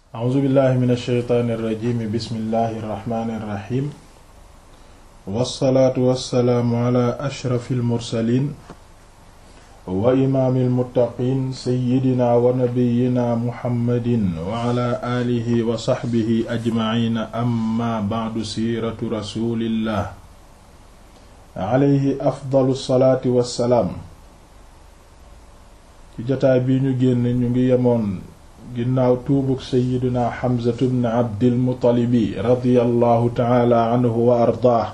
a'uuzu billahi min alsheytaani irrajimi bismillahi irrahmani irrahim wassalaatu wassalaamu ala ashrafi almursalin wa imaami almuttaqin seyidina wa nabiyina muhammadin wa ala aalihi wa saxbihi ajmaciina amma bacdu siiratu rasulillah alayhi afdalu salaati wassalaam ci jotaay bi ñu génn ñu ngi yemoon ginnaaw tuubug seyidina xamzatu bn abdilmutalibi radiyallahu taala anhu wa ardaah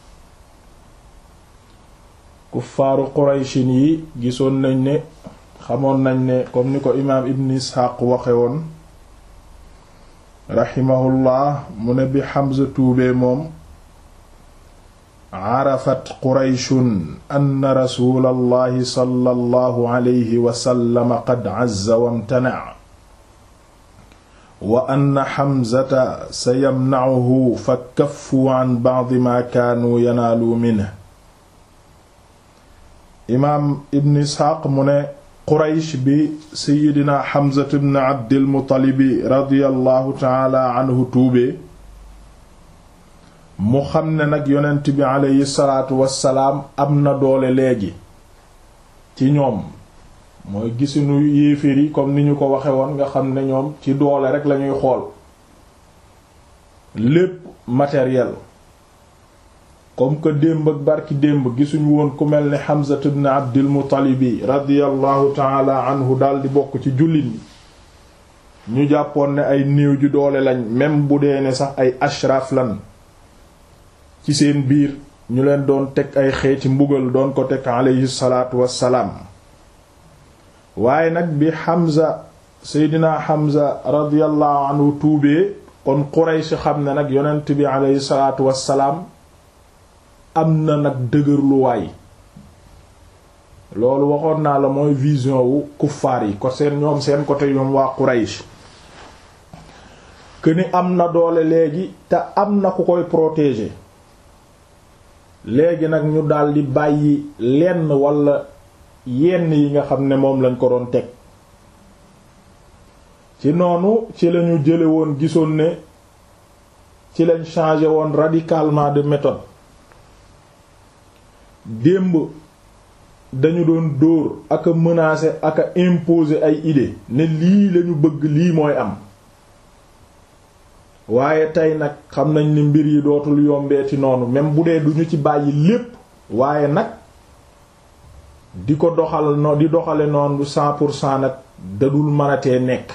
kuffaaru qurayshin yi gisoon nañ ne xamoon nañ ne comme ni ko imaam ibn isxaaq waxe woon raximahullah mu ne bi xamza tuubee moom carafat qurayshun anna rasulallahi sallallahu alayhi wa sallam qad cazza wamtanaca wa anna xamzata sayamnacuhu fa kaffuu can bacdi maa kaanuu yanaaluu minhu imaam ibn isxaaq mu ne quraysh bi seyidina xamzatu bn abdilmutalibi radiallahu taala anhu tuubee mu xam ne nag yonent bi aleyhi salaatu wassalaam am na doole léegi ci ñoom mooy gisinu yéeféer yi comme ni ñu ko waxe woon nga xam ne ñoom ci doole rek lañuy xool lépp matériel comme que démb ak barki démb gisuñu woon ku mel ni Hamza ibn Abdul Muttalibi radiyallahu taala anhu daldi bokk ci jullit ñi ñu jàppoon ne ay néew ju doole lañ même bu dee ne sax ay ashraf lan ci seen biir ñu leen doon teg ay xeeti mbugal doon ko teg aleyhi salaatu wassalaam waaye nag bi Hamza seydina Hamza radiyallahu anhu tuubee kon Quraysh xam ne nag yonent bi aleyhi salaatu wassalaam am na nag dëgërluwaay loolu waxoon naa la mooy vision wu kuffaar yi ko seen ñoom seen côté ñoom waa Quraysh que ni am na doole léegi te am na ku koy protéger léegi nag ñu daldi bàyyi lenn walla yenn yi nga xam ne moom lañ ko doon teg ci noonu ci lañu jële woon gisoon ne ci lañ changé woon radicalement de méthode démb dañu doon dóor ak a menacer ak a imposer ay idées ne lii lañu bëgg lii mooy am waaye tey nag xam nañ ni mbir yi dootul yombeeti noonu même bu dee duñu ci bàyyi lépp waaye nag di ko doxal no di doxale noonu cent pour cent nag dadul mënatee nekk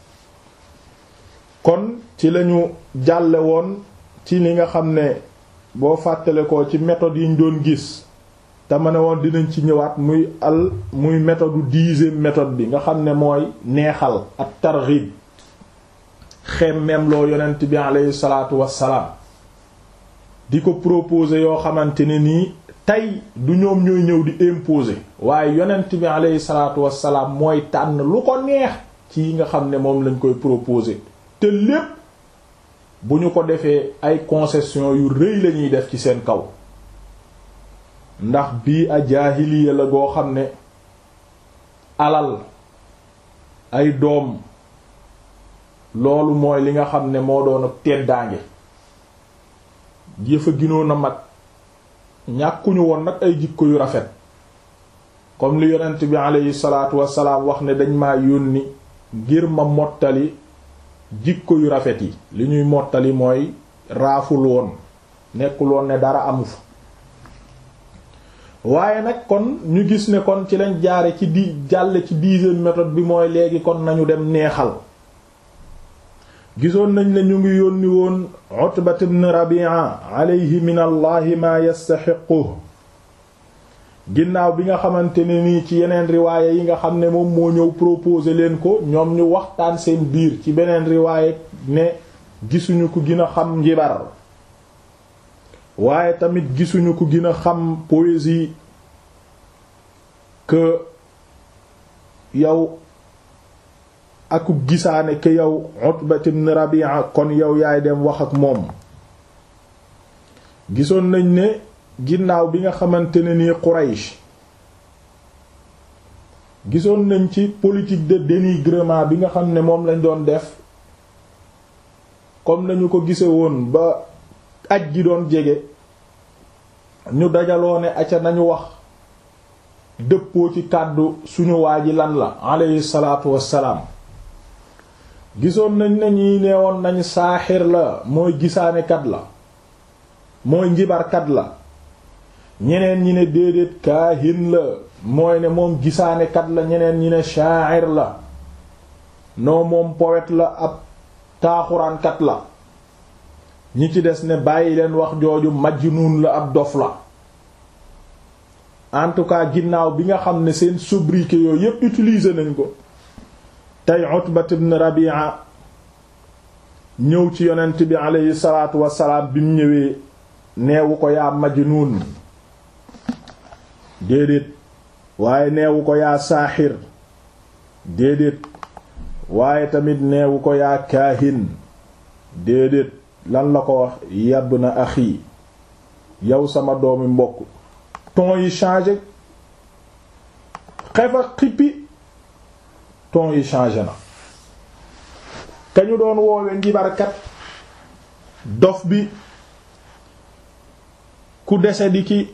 kon ci lañu jàlle woon ci li nga xam ne boo fàttale ko ci méthode yi ñu doon gis te ma ne woon dinañ ci ñëwaat muy al muy méthode dixième méthode bi nga xam ne mooy neexal ak targhib xemmem loo yonent bi aleyhi salaatu wassalaam di ko proposer yoo xamante ne nii tey du ñoom ñooy ñëw di imposer waaye yonent bi aleyhi salaatu wassalaam mooy tànn lu ko neex ci yi nga xam ne moom lañ koy proposer te lépp bu ñu ko defee ay concession yu rëy lañuy def ci seen kaw ndax bii a jaahiliya la goo xam ne alal ay doom loolu mooy li nga xam ne moo doon ak teddaange jëfa ginoon a mag ñàkkuñu woon nag ay jikko yu rafet comme li yonent bi aleyhi salaatu wassalaam wax ne dañ maa yónni ngir ma mottali jikko yu rafet yi li ñuy mottali mooy raaful woon nekkul woon ne dara amu fa waaye nag kon ñu gis ne kon ci lañ jaare ci di jàll ci dixième méthode bi mooy léegi kon nañu dem neexal gisoon nañ ne ñu ngi yónni woon Utbat ibn Rabi'a alayhi min allahi ma yastaxiqu ginnaaw bi nga xamante ne nii ci yeneen riwaaye yi nga xam ne moom moo ñëw proposer leen ko ñoom ñu waxtaan seen biir ci beneen riwaaye ne gisuñu ko gën a xam njibar waaye tamit gisuñu ko gën a xam poésie que yow aku gisaane que yow Utbat ibn Rabi'a kon yow yaay dem wax ak moom gisoon nañ ne ginnaaw bi nga xamante ne nii Quraysh gisoon nañ ci politique de dénigrement bi nga xam ne moom lañ doon def comme nañu ko gise woon ba aj gi doon jege ñu dajaloo ne aca nañu wax dëppoo ci kàddu suñu waa ji lan la aleyhi salaatu wassalaam gisoon nañ ne ñi neewoon nañ saaxir la mooy gisaanekat la mooy njibarkat la ñeneen ñi ne déedéet kaahin la mooy ne moom gisaanekat la ñeneen ñi ne sha'ir la noo moom poète la ab taaxuraankat la ñi ci des ne bàyyi leen wax jooju majnuun la ab dof la en tout cas ginnaaw bi nga xam ne seen sobriquet yooyu yépp utiliser nañ ko tey Utbat ibn Rabi'a ñëw ci yonent bi aleyhi salaatu wassalaam bi mu ñëwee neewu ko yaa majnuun déedéet waaye neewu ko yaa saaxir déedéet waaye tamit neewu ko yaa kaahin déedéet lan la ko wax yàbb na axi yow sama doomi mbokk ton yi changé xefa xippi ton yi changé na kañu doon woowe njibarkat dof bi ku dese di ki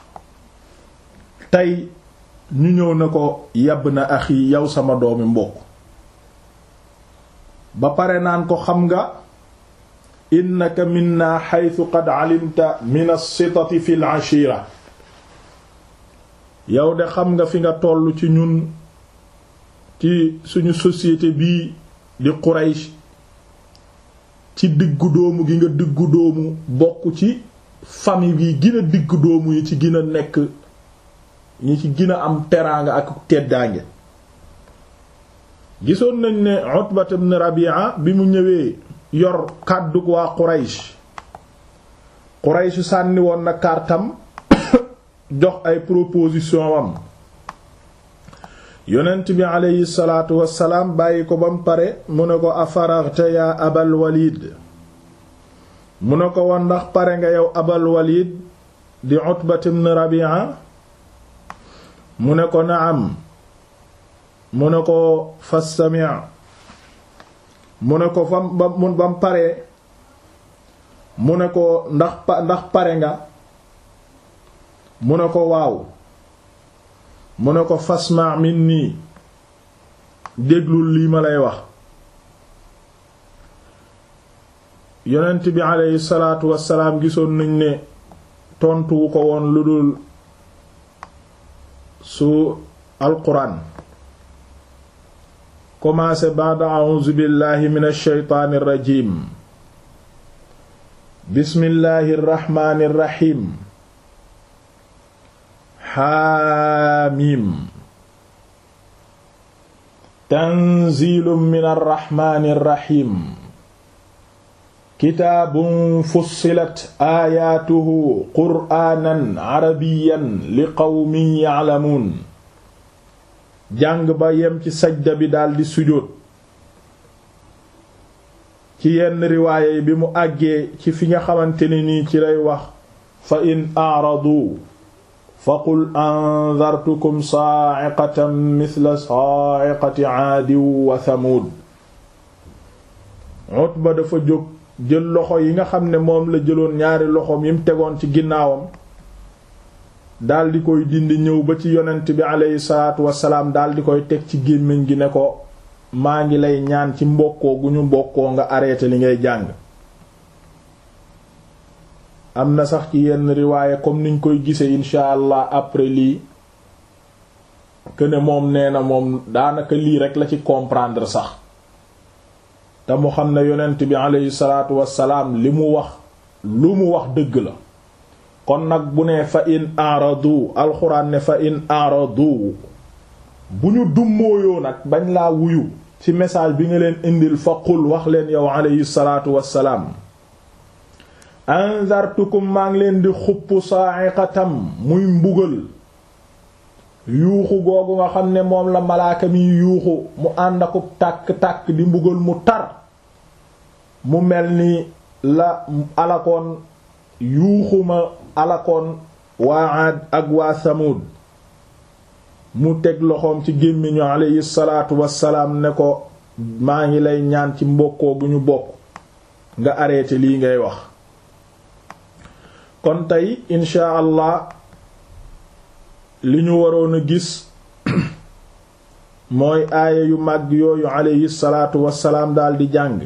tey ñu ñëw na ko yàbb na axi yow sama doomi mbokk ba pare naan ko xam nga innaka minna xaytu qad alimta min as-sitati fi al-ashira yow de xam nga fi nga toll ci ñun ci suñu société bii di Quraysh ci diggu doomu gi nga diggu doomu bokk ci famille bi gën a diggu doomu yi ci gën a nekk ñi ci gën a am teraanga ak teddaange gisoon nañ ne Utbat ibn Rabi'a bi mu ñëwee yor kàddug waa Quraysh Quraysh sànni woon na kartam jox ay proposition am yonent bi aleyhi salaatu wassalaam bàyyi ko ba mu pare mu ne ko afaraghta yaa abal walid mu ne ko woon ndax pare nga yow abal walid di Utbat ibn Rabi'a mu ne ko naam mu ne ko fastami' mu ne ko fam ba mu ba mu paree mu ne ko ndax pa ndax pare nga mu ne ko waaw mu ne ko fasma' minni déglul lii ma lay wax yonent bi aleyhi salaatu wassalaam gisoon nañ ne tontuwu ko woon lu dul su alquran commencé ba'da a'uuzu billahi minash shaytaanir rajiim bismillahir rahmaanir rahiim xaamiim tanziilun minar rahmaanir rahiim kitaabun fussilat aayaatuhu qur'aanan arabiyyan liqawmin ya'lamuun jàng ba yem ci sajda bi daldi sujjóot ci yenn riwaaya yi bi mu àggee ci fi nga xamante ne nii ci lay wax fa in a'radu fa qul anzartukum sa'iqatan mithla sa'iqati 'aadin wa thamuud Utba dafa jóg jël loxo yi nga xam ne moom la jëloon ñaari loxoom yi mu tegoon ci ginnaawam daldi koy dindi ñëw ba ci yonent bi aleyhi salaatu wasalaam daldi koy teg ci gémmiñ gi ne ko maa ngi lay ñaan ci mbokkoo gu ñu mbokkoo nga arrêté li ngay jàng am na sax ci yenn riwaaye comme niñ koy gisee insha allah après lii que ne moom nee na moom daanaka lii rek la ci comprendre sax te mu xam ne yonent bi aleyhi salaatu wasalaam li mu wax lu mu wax dëgg la kon nag bu ne fa in aradu alxuraan ne fa in aradu bu ñu dummóoyoo nag bañ laa wuyu ci message bi nga leen indil fa qul wax leen yow aleyhi salaatu wassalaam anzartukum maa ngi leen di xupp sa'iqatam muy mbugal yuuxu googu nga xam ne moom la malaaka mi yuuxu mu ànd akub tàkk-tàkk di mbugal mu tar mu mel ni la alakoon yuuxuma alakoon waa Aad ak waa Samud mu teg loxoom ci gémmiñu alayhi salaatu wassalaam ne ko maa ngi lay ñaan ci mbokkoo gu ñu bokk nga arrêté lii ngay wax kon tey insha allah li ñu waroon a gis mooy aaya yu màgg yooyu aleyhi salaatu wassalaam daldi jàng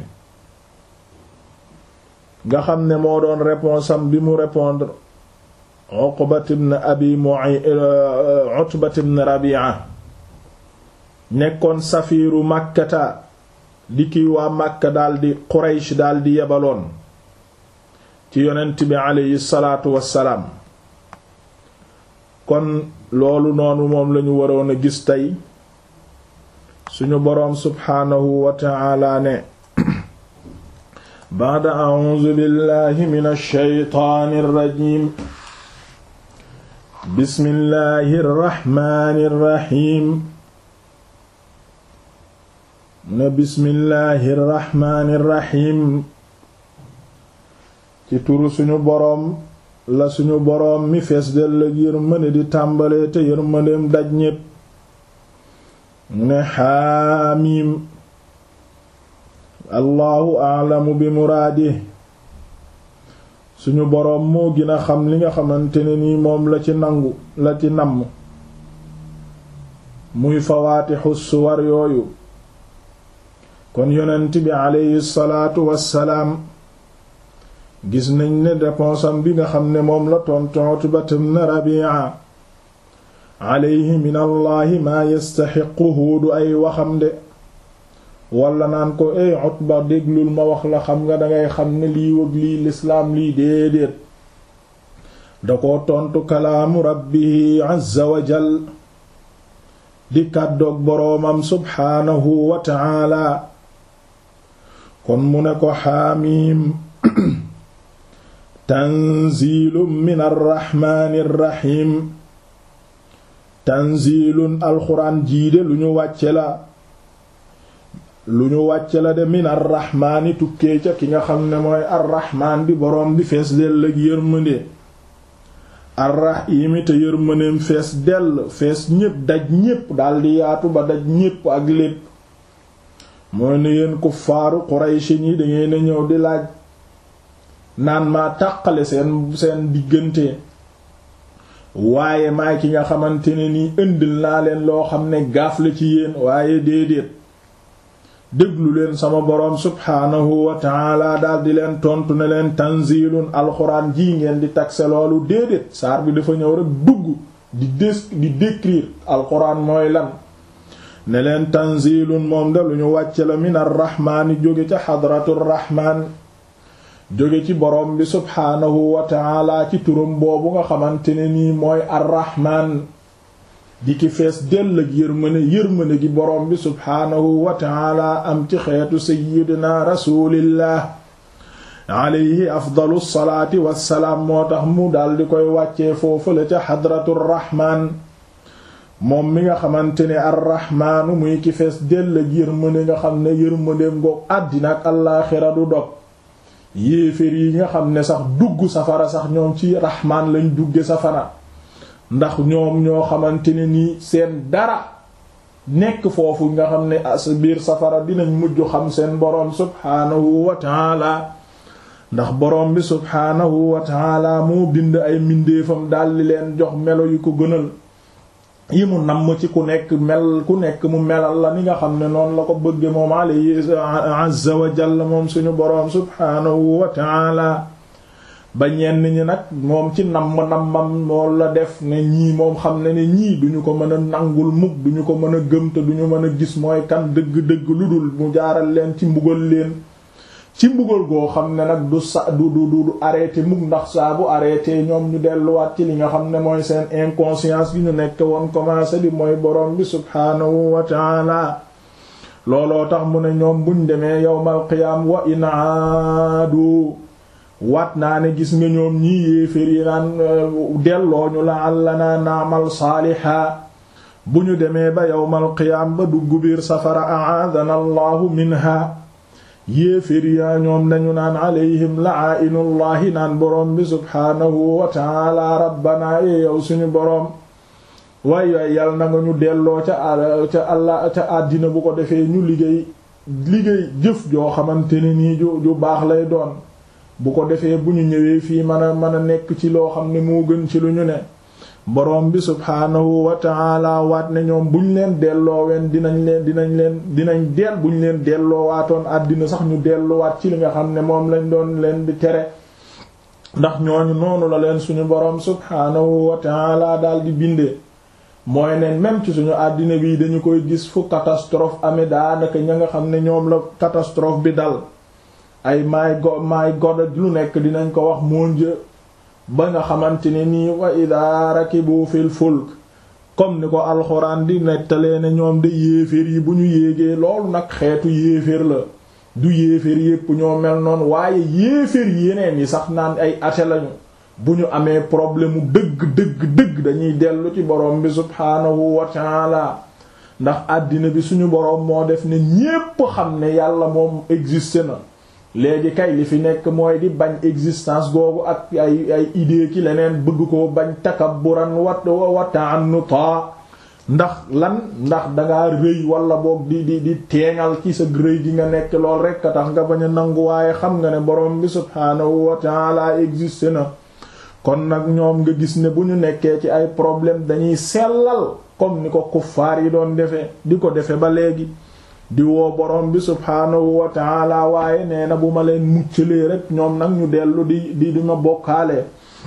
nga xam ne moo doon réponse am bi mu répondre Uqbat ibn Abi Mu'ayt Utbat ibn Rabi'a nekkoon safiiru Makkata di kii waa Makka daldi Quraysh daldi yebaloon ci yonent bi aleyhi salaatu wassalaam kon loolu noonu moom lañu waroon a gis tey suñu boroom subhaanahu wa ta'ala ne ba'da a'uuzu billahi minash shaytaanir rajiim bismillahir rahmaanir rahiim ne bismillahir rahmaanir rahiim ci turu suñu boroom la suñu boroom mi fees del ak yërmande di tàmbalee te yërmandeem daj ñépp ne xaamiim allahu aalamu bi muraadi suñu boroom moo gën a xam li nga xamante ne nii moom la ci nangu la ci namm muy fawaatixu suwar yooyu kon yonent bi aleyhi salaatu wassalaam gis nañ ne réponse am bi nga xam ne moom la tontu Utbat ibn Rabi'a alayhi min allahi maa yastaxiquhu du ay waxam de wala naan ko ey Utba déglul ma wax la xam nga dangay xam ne lii wëg lii lislaam lii déedéet da ko tontu kalaamu rabbihi azza wa jal di kàddoog boroomam subhaanahu wa ta'ala kon mu ne ko xaamiim tanziilun min arraxmaani rraxiim tanziilun alxuraan jiide lu ñu wàcce la lu ñu wàcce la de min arraxmaani tukkee ca ki nga xam ne mooy arraxmaan di boroom di fees dell ak yërmande arraxiimi te yërmandeem fees dell fees ñépp daj ñépp daldi yaatu ba daj ñépp ak lépp mooy ne yéen kuffaaru Quraysh ñi dangeen a ñëw di laaj naan maa tàqale seen seen diggante waaye maay ki nga xamante ne nii indil naa leen loo xam ne gaaf la ci yéen waaye déedéet déglu leen sama boroom subhaanahu wa taala daldi leen tontu ne leen tanzilun alxuraan ji ngeen di takse loolu déedéet saar bi dafa ñëw rek dugg di des di décrire alxuraan mooy lan ne leen tanzilun moom de lu ñu wàcce la min arrahmaani jóge ca xadratu rahmaan jóge ci boroom bi subhaanahu wa taala ci turam boobu nga xamante ne nii mooy arrahmaan di ki fees dell ak yërmane yërmane gi boroom bi subhaanahu wa taala am ci xeetu sayyidina rasulillah alayhi afdalu salaati wassalaam moo tax mu daldi koy wàccee foofu la ca xadratu rahmaan moom mi nga xamante ne arrahmaanu muy ki fees dell ak yërmane nga xam ne yërmaneem ngoog àddina ak allaaxira du dog yéeféer yi nga xam ne sax dugg safara sax ñoom ci rahmaan lañ dugge safara ndax ñoom ñoo xamante ne ni seen dara nekk foofu nga xam ne as biir safara dinañ mujj xam seen boroom subhaanahu wa taala ndax boroom bi subhaanahu wa taala moo bind ay mbindeefam daldi leen jox melo yu ko gënal yi mu namm ci ku nekk mel ku nekk mu melal la ni nga xam ne noonu la ko bëgge moom alayhi azza wa jalla moom suñu boroom subhaanahu wa taala ba ñenn ñi nag moom ci namm nammam moom la def ne ñii moom xam ne ne ñii duñu ko mën a nangul mukk duñu ko mën a gëm te duñu mën a gis mooy kan dëgg-dëgg lu dul mu jaaral leen ci mbugal leen ci mbugal goo xam ne nag du sa du du du arrêté mukk ndax saa bu arrêté ñoom ñu delluwaat ci li nga xam ne mooy seen inconscience gi ñu nekk woon commencé di mooy borom bi subhaanahu wa taala looloo tax mu ne ñoom buñ demee yawmal qiyaam wa in aadu waat naa ne gis nga ñoom ñii yéefér yi naan delloo ñu la àllanaa naamal saaliha bu ñu demee ba yawmal qiyaam ba dugg biir safara aadana allahu minha yéefér yaa ñoom dañu naan alayhim la'ainullahi naan boroom bi subhaanahu wa ta'ala rabbana e yow suñu boroom waay waay yal na nga ñu delloo ca ca allah ca àddina bu ko defee ñu liggéey liggéey jëf joo xamante ne nii ju ju baax lay doon bu ko defee bu ñu ñëwee fii mën a mën a nekk ci loo xam ne moo gën ci lu ñu ne borom bi subhaanahu wa ta'ala waat ne ñoom buñ leen dellooween dinañ leen dinañ leen dinañ del buñ leen delloowaatoon àddina sax ñu delluwaat ci li nga xam ne moom lañ doon leen di tere ndax ñooñu noonu la leen suñu borom subhaanahu wa ta'ala daal di bindee mooy ne même ci suñu àddina bi dañu koy gis fu catastrophe amee daanaka ña nga xam ne ñoom la catastrophe bi dal ay my god my god lu nekk dinañ ko wax mon Dieu ba nga xamante ne nii wa ida rakibu fil fulk comme ni ko alxuraan di nettalee ne ñoom de yéeféer yi bu ñu yéegee loolu nag xeetu yéeféer la du yéeféer yépp ñoo mel noonu waaye yéeféer yeneen yi sax naan ay athée lañu bu ñu amee problème mu dëgg dëgg dëgg dañuy dellu ci borom bi subhaanahu wa taala ndax àddina bi suñu borom moo def ne ñépp xam ne yàlla moom existe na léegi kay li fi nekk mooy di bañ existence googu ak ay ay idée ki leneen bëgg ko bañ takabburan wat wa ta'annuta ndax lan ndax dangaa rëy wala boog di di di teengal ci sa rëy gi nga nekk lool rekk a tax nga bañ a nangu waaye xam nga ne borom bi subhaanahu wa ta'ala existe na kon nag ñoom nga gis ne bu ñu nekkee ci ay problème dañuy sellal comme ni ko kuffaar yi doon defee di ko defe ba léegi di woo borom bi subhaanahu wa taala waaye nee na bu ma leen muccalee rek ñoom nag ñu dellu di di di ma bokkaale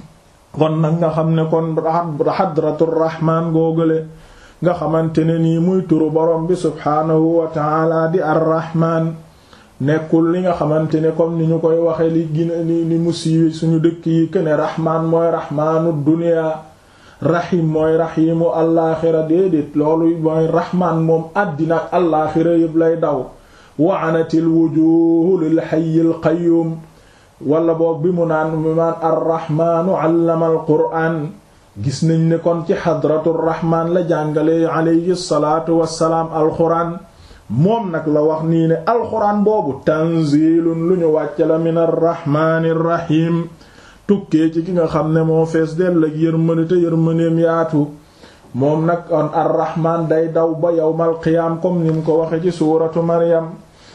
kon nag nga xam ne kon hadratur rahman googale nga xamante ne nii muy turu borom bi subhaanahu wa taala di ar-rahman nekkul li nga xamante ne comme ni ñu koy waxe li gina li li mu siiwe suñu dëkk yi këne rahman mooy rahmanu dunya rahim mooy rahimu allaaxira déedéet loolu mooy rahman moom àddina ak allaaxira yëpp lay daw wa anatil wujuhu lil hayyil qayyum wala boog bi mu naan mu naan arrahmaanu allama al qur'aan gis nañ ne kon ci xadratu rahmaan la jàngale alayhi salaatu wassalaam alxuraan moom nag la wax nii ne alxuraan boobu tanzilun lu ñu wàcce la min arrahmaani rahim tukkee ci ki nga xam ne moo fees dell ak yërmande te yërmandeem yaatu moom nag on arrahman day daw ba yawmal qiyaam comme ni mu ko waxe ci suuratu maryam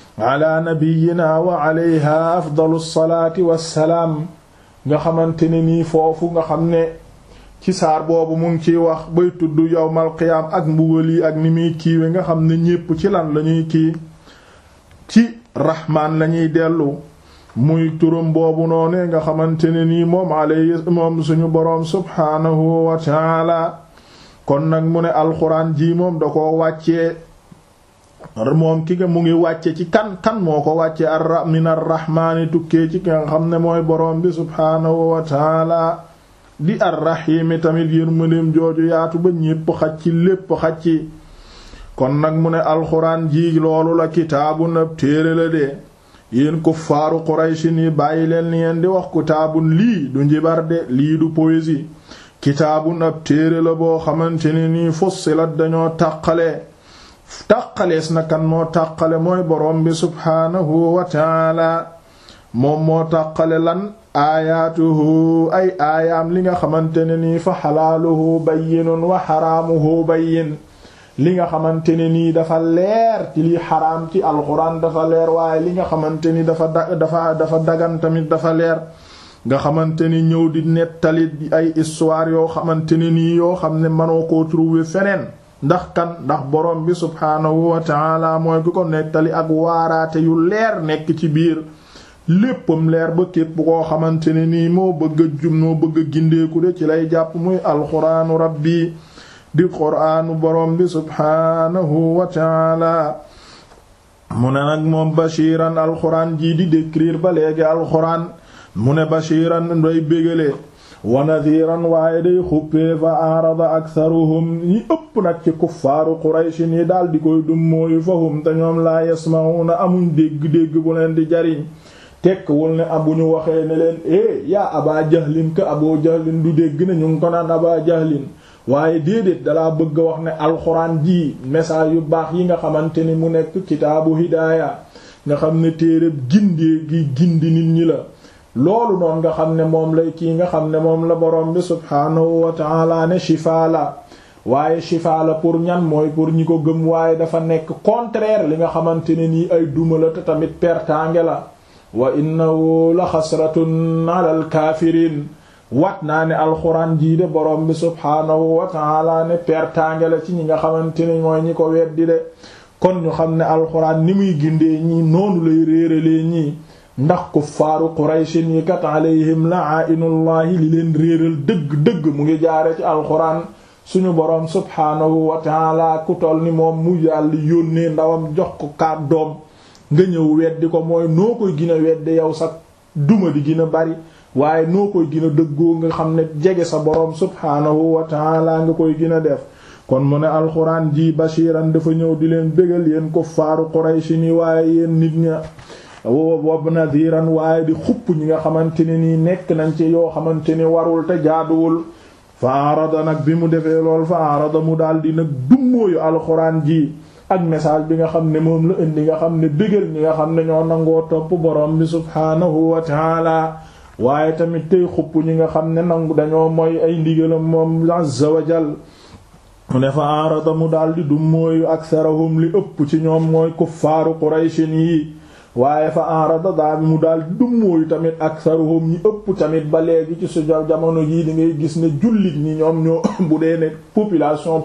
ala nabiyina wa alayha afdalu salaati wassalaam nga xamante ne nii foofu nga xam ne ci saar boobu mu ngi ciy wax bay tudd yawmal qiyaam ak mbugal yi ak ni muy kiiwe nga xam ne ñépp ci lan lañuy kii ci rahmaan lañuy dellu muy turam boobu noone nga xamante ne nii moom alayhi moom suñu boroom subhaanahu wa taala kon nag mu ne alxuraan ji moom da ko wàccee moom ki nga mu ngi wàcce ci kan kan moo ko wàcce ar min arrahmaani tukkee ci ki nga xam ne mooy boroom bi subhaanahu wa taala di arrahiimi tamit yërmandeem jooju yaatu ba ñépp xaj ci lépp xaj ci kon nag mu ne alxuraan ji loolu la kitaabun ab téere la de yéen kuffaaru Quraysin yi bàyyi leen li ngeen di wax kitaabun lii du njibar de lii du poésie kitaabun ab téere la boo xamante ne nii fussilat dañoo tàqale tàqalees na kan moo tàqale mooy boroom bi subhaanahu wa taala moom moo tàqale lan aayaatuhu ay aayaam li nga xamante ne nii fa xalaaluhu bayyinun wa xaraamuhu bayyin li nga xamante ne nii dafa leer ci li xaraam ci alxuraan dafa leer waaye li nga xamante ni dafa da dafa dafa dagan tamit dafa leer nga xamante ni ñëw di nettali ay histoire yoo xamante ne nii yoo xam ne mënoo koo trouver feneen ndax kan ndax borom bi subhaanahu wa taala mooy ki ko nettali ak waaraate yu leer nekk ci biir léppam leer ba képp koo xamante ne nii moo bëgg a jum moo bëgg a gindeeku de ci lay jàpp muy alxuraanu rabbi di quraanu borom bi subhaanahu wa taala mu ne nag moom bashiran alxuraan jii di décrire ba léegi alxuraan mu ne bashiran day bégale wa nadhiran waaye day xuppee fa arada aktharuhum ñi ëpp nag ci kuffaaru qurayshin yi daal di koy dum mooyu fahum te ñoom laa yasma'una amuñ dégg-dégg bu leen di jariñ tekkwul ne abu ñu waxee ne leen eh yaa aba jahlin ka abu jahlin du dégg ne ñu ngi ko naan aba jahlin waaye déedéet dalaa bëgg a wax ne alxuraan ji message yu baax yi nga xamante ni mu nekk kitaabu hidaaya nga xam ne téereb gindee gi gindi nit ñi la loolu noonu nga xam ne moom lay kii nga xam ne moom la borom bi subhaanahu wa ta'ala ne shifaa la waaye shifa la pour ñan mooy pour ñi ko gëm waaye dafa nekk contraire li nga xamante ne nii ay duma la te tamit pertange la wa innahu la xasratun ala al kaafiriin wat naa ne alxuraan jii de borom bi subhaanahu wa taala ne pertange la ci ñi nga xamante ne mooy ñi ko weddi de kon ñu xam ne alxuraan ni muy gindee ñii noonu lay réeralee ñii ndax kuffaaru qurayshin yi kat alayhim la'ainullahi li leen réeral dëgg-dëgg mu ngi jaare ci alxuraan suñu boroom subhaanahu wa taala ku tol ni moom mu yàlla yónnee ndawam jox ko kaat doom nga ñëw weddi ko mooy noo koy gën a weddi yow sax duma di gën a bari waaye noo koy gën a dëggoo nga xam ne jege sa boroom subhaanahu wa taala nga koy gën a def kon mu ne alxuraan ji bashiran dafa ñëw di leen bégal yéen kuffaaru qurayshi ni waaye yéen nit ña wob nadiran waaye di xupp ñi nga xamante ne nii nekk nañ ci yoo xamante ni warul te jaaduwul fa arada nag bi mu defee lool fa arada mu daal di nag dummóoyu alxuraan ji ak message bi nga xam ne moom la indi nga xam ne bégal ñi nga xam ne ñoo nangoo topp borom bi subhaanahu wa taala waaye tamit tey xupp ñi nga xam ne nangu dañoo mooy ay ndigalam moom azza wa jal mu ne fa arada mu daldi du mooyu aksarahum li ëpp ci ñoom mooy kuffaaru qurayshin yi waaye fa arada daa bi mu daldi du mooyu tamit aksarahum ñi ëpp tamit ba léegi ci su jamono jii di ngay gis ne jullit ñi ñoom ñoo bu dee ne population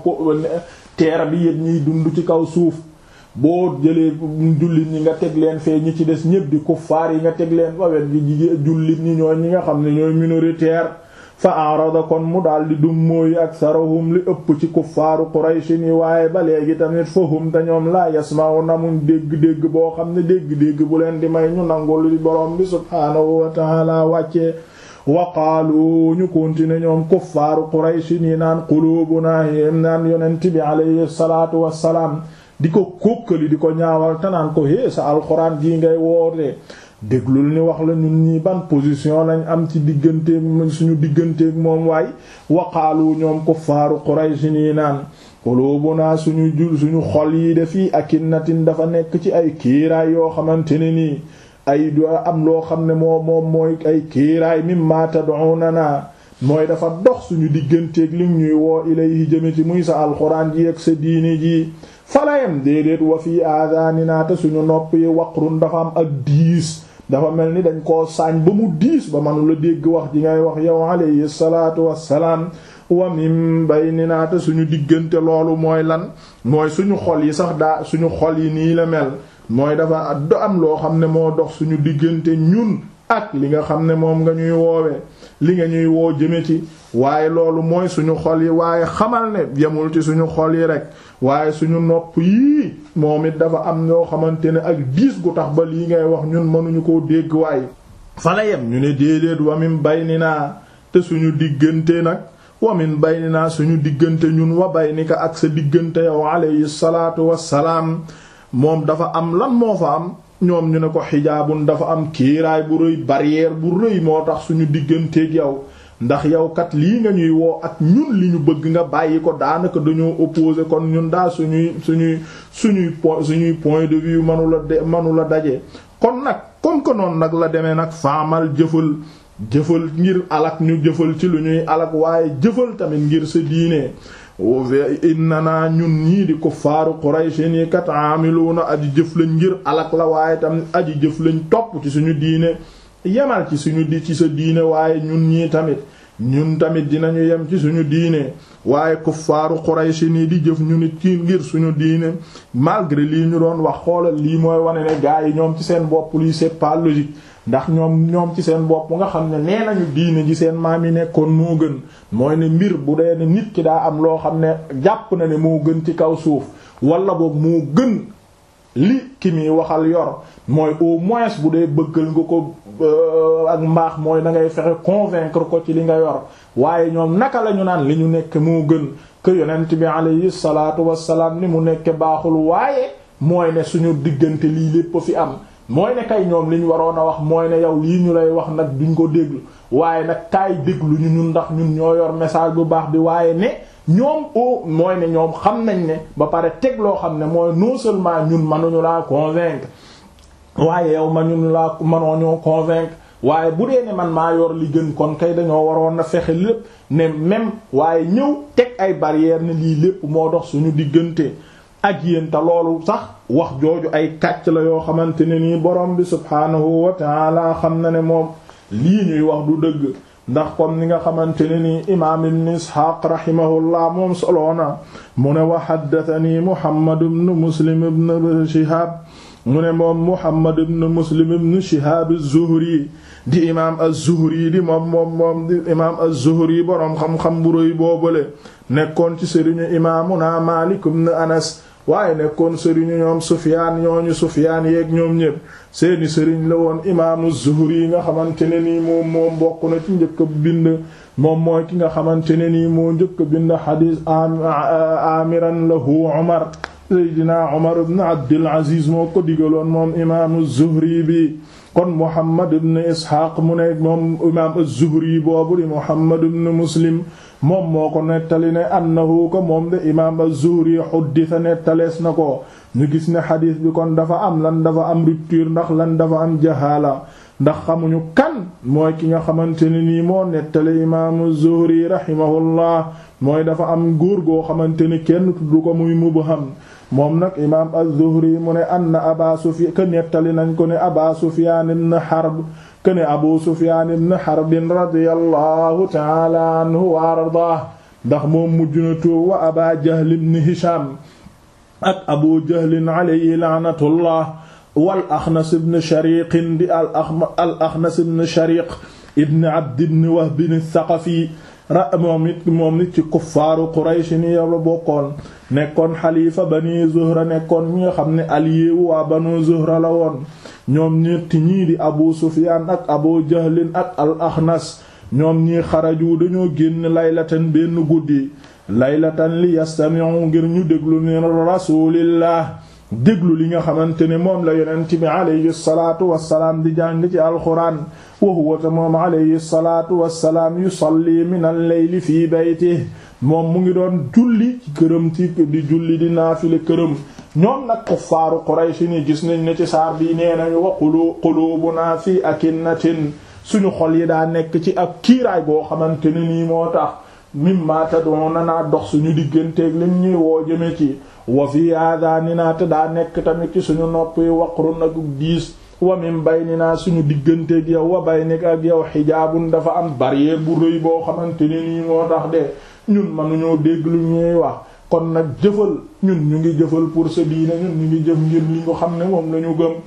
terre bi yëpp ñiy dund ci kaw suuf boo jëlee jullit ñi nga teg leen fee ñi ci des ñépp di kuffaar yi nga teg leen wawet gi jullit ñi ñooy ñi nga xam ne ñooy minoritaire fa arada kon mu daldi dum mooy aksarahum li ëpp ci kuffaaru qurayshi ni waaye ba léegi tamit fahum te ñoom laa yasma'u namuñ dégg-dégg boo xam ne dégg-dégg bu leen di may ñu nangul li borom bi subhaanahu wa ta'ala wàccee wa qaalu ñu continuer ñoom kuffaaru qurayshi ni naan quluubuna naan yonent bi alayhi salaatu wassalaam di ko kókkali di ko ñaawal te naan ko hé sa alxuraan jii ngay woote déglul ni wax la ñun ñii ban position lañ am ci digganteeg suñu digganteeg moom waay waqaalu ñoom kuffaaru Quraysh nii naan qulubuna suñu jul suñu xol yi de fii akinnatin dafa nekk ci ay kiiraay yoo xamante ne nii ay do am loo xam ne moo moom mooy ay kiiraay mimma tad'unana mooy dafa dox suñu digganteeg li ñuy woo ilayhi jëme ci muy sa alxuraan ji ak sa diini ji falayam déedéet wa fii aadaninaa te suñu nopp yi waqrun dafa am ak diis dafa mel ni dañ koo saañ ba mu diis ba manula dégg wax ji ngay wax yow alayhi salaatu wassalaam wa min baynina te suñu diggante loolu mooy lan mooy suñu xol yi sax daa suñu xol yi nii la mel mooy dafa do am loo xam ne moo dox suñu diggante ñun ak li nga xam ne moom nga ñuy woowee li nga ñuy woo jëme ci waaye loolu mooy suñu xol yi waaye xamal ne yemul ci suñu xol yi rek waaye suñu nopp yii moom it dafa am ñoo xamante ne ak diis gu tax ba lii ngay wax ñun mënuñu koo dégg waaye fala yem ñu ne déedéet wamin baynina te suñu diggante nag wamin baynina suñu diggante ñun wa baynika ak sa diggante yow alayhi salaatu wassalaam moom dafa am lan moo fa am ñoom ñu ne ko xijaabun dafa am kiiraay bu rëy barrière bu rëy moo tax suñu digganteeg yow ndax yow kat lii nga ñuy woo ak ñun li ñu bëgg nga bàyyi ko daanaka dañoo opposé kon ñun daal suñuy suñuy suñuy point suñuy point de vue manu la de manu la daje. kon nag comme que noonu nag la demee nag faamal jëfal jëfal ngir alak ñu jëfal ci lu ñuy alak waaye jëfal tamit ngir sa diine. inna naa ñun ñii di kuffaaru Qurayshin yi kat aamiluuna aji jëf lañ ngir alak la waaye tam aji jëf lañ topp ci suñu diine yemal ci suñu di ci sa diine waaye ñun ñii tamit ñun tamit dinañu yem ci suñu diine waaye kuffaaru Qurayshin yi di jëf ñu nit ci ngir suñu diine malgré lii ñu doon wax xoolal lii mooy wane ne gaa yi ñoom ci seen bopp lii c'est pas logique ndax ñoom ñoom ci seen bopp nga xam ne nee nañu diine ji seen maam yi nekkoon moo gën mooy ne mbir bu dee ne nit ki daa am loo xam ne jàpp na ne moo gën ci kaw suuf wala boog moo gën li ki muy waxal yor mooy au moins bu dee bëggal nga ko ak mbaax mooy da ngay fexe convaincre ko ci li nga yor waaye ñoom naka la ñu naan li ñu nekk moo gën que yonent bi alayhi salaatu wassalaam ni mu nekk baaxul waaye mooy ne suñu diggante lii lépp fi am mooy ne kay ñoom li ñu waroon a wax mooy ne yow lii ñu lay wax nag duñ ko déglu waaye nag kaay déglu ñu ñun ndax ñun ñoo yor message bu baax bi waaye ne ñoom o mooy ne ñoom xam nañ ne ba pare teg loo xam ne mooy non seulement ñun mënuñu laa convaincre waaye yow ma ñun laa mënoo ñoo convaincre waaye bu dee ne man maa yor li gën kon kay dañoo waroon na fexe lépp ne même waaye ñëw teg ay barrière ne lii lépp moo dox suñu diggante ak yéen te loolu sax wax jooju ay kàcc la yoo xamante ne nii borom bi subhaanahu wa taala xam na ne moom lii ñuy wax du dëgg ndax comme ni nga xamante ne nii imaam ibn isxaaq rahimahullah moom soloona mu ne wa haddathani muhammad ibn muslim ibn shihab mu ne moom muhammad ibn muslim ibn shihab az-zuhri di imaam az-zuhri di moom moom moom di imaam az-zuhri boroom xam-xam bu rëy boobale nekkoon ci sëriñu imaamuna maalik ibn anas waaye nekkoon sëriñu ñoom sufyaan ñooñu sufyaan yeeg ñoom ñépp seeni sëriñ la woon imaamu zuhri yi nga xamante ne nii moom moom bokk na ci njëkk a bind moom mooy ki nga xamante ne nii moo njëkk a bind xadiis amiran lahu umar seydina umar ibn abdul aziz moo ko digaloon moom imaamu zuhri bi kon muhammad ibn isxaaq mu ne moom imaam az-zuhri boobu di muhammad ibn muslim moom moo ko nettali ne annahu ko moom de imaam az-zuhri xuddisa nettalees na ko ñu gis ne xadiis bi kon dafa am lan dafa am rupture ndax lan dafa am jahaala ndax xamuñu kan mooy ki nga xamante ne nii moo nettali imaamu zuhri rahimahullah mooy dafa am góor goo xamante ni kenn tuddu ko muy mubham moom nag imaam az-zuhri mu ne anna aba sufyan ka nettali nañ ko ne aba sufyan ibn harb ke ne abu sufyan ibn harb radiyallahu ta'ala anhu wa ardaah ndax moom mujj na tuub wa aba jahl ibn hisham ak abu jahlin alayhi laanatullah wal axnas ibn shariq di al axnas ibn shariq ibn abd ibn wahb ath-thaqafi ra moom it moom it ci kuffaaru quraysh ni yow la bokkoon nekkoon xalifa bani zuhra nekkoon ñi nga xam ne allié wu waa banu zuhra la woon ñoom ñetti ñii di abu sufyaan ak abu jahlin ak al axnas ñoom ñii xaraju dañoo génn laylatan benn guddi laylatan li yastami'u ngir ñu déglu ni rasulillah déglu li nga xamante ne moom la yonent bi alayhi salaatu wassalaam di jàng ci alxuraan wa huwa ta moom alayhi salaatu wassalaam yusalli min al-layli fii baytihi moom mu ngi doon julli ci këram ci di julli di naafile këram ñoom nag kuffaaru Quraysh ni gis nañ ne ci saar bii nee nañu wa qulu quluubunaa fii akinnatin suñu xol yi daa nekk ci ak kiiraay boo xamante ne nii moo tax mimma tad'una naa dox suñu digganteeg lim ñuy woo jëme ci wa fii aadaninaa te daa nekk tamit ci suñu nopp yi waqrun ak diis wa min bayninaa suñu digganteeg yow wa baynik ak yow xijaabun dafa am barrière bu rëy boo xamante ne nii moo tax de ñun mënuñoo dégg lu ñuy wax kon nag jëfal ñun ñu ngi jëfal pour sa diine ñun ñu ngi jëf ngir li ñu xam ne moom la ñu gëm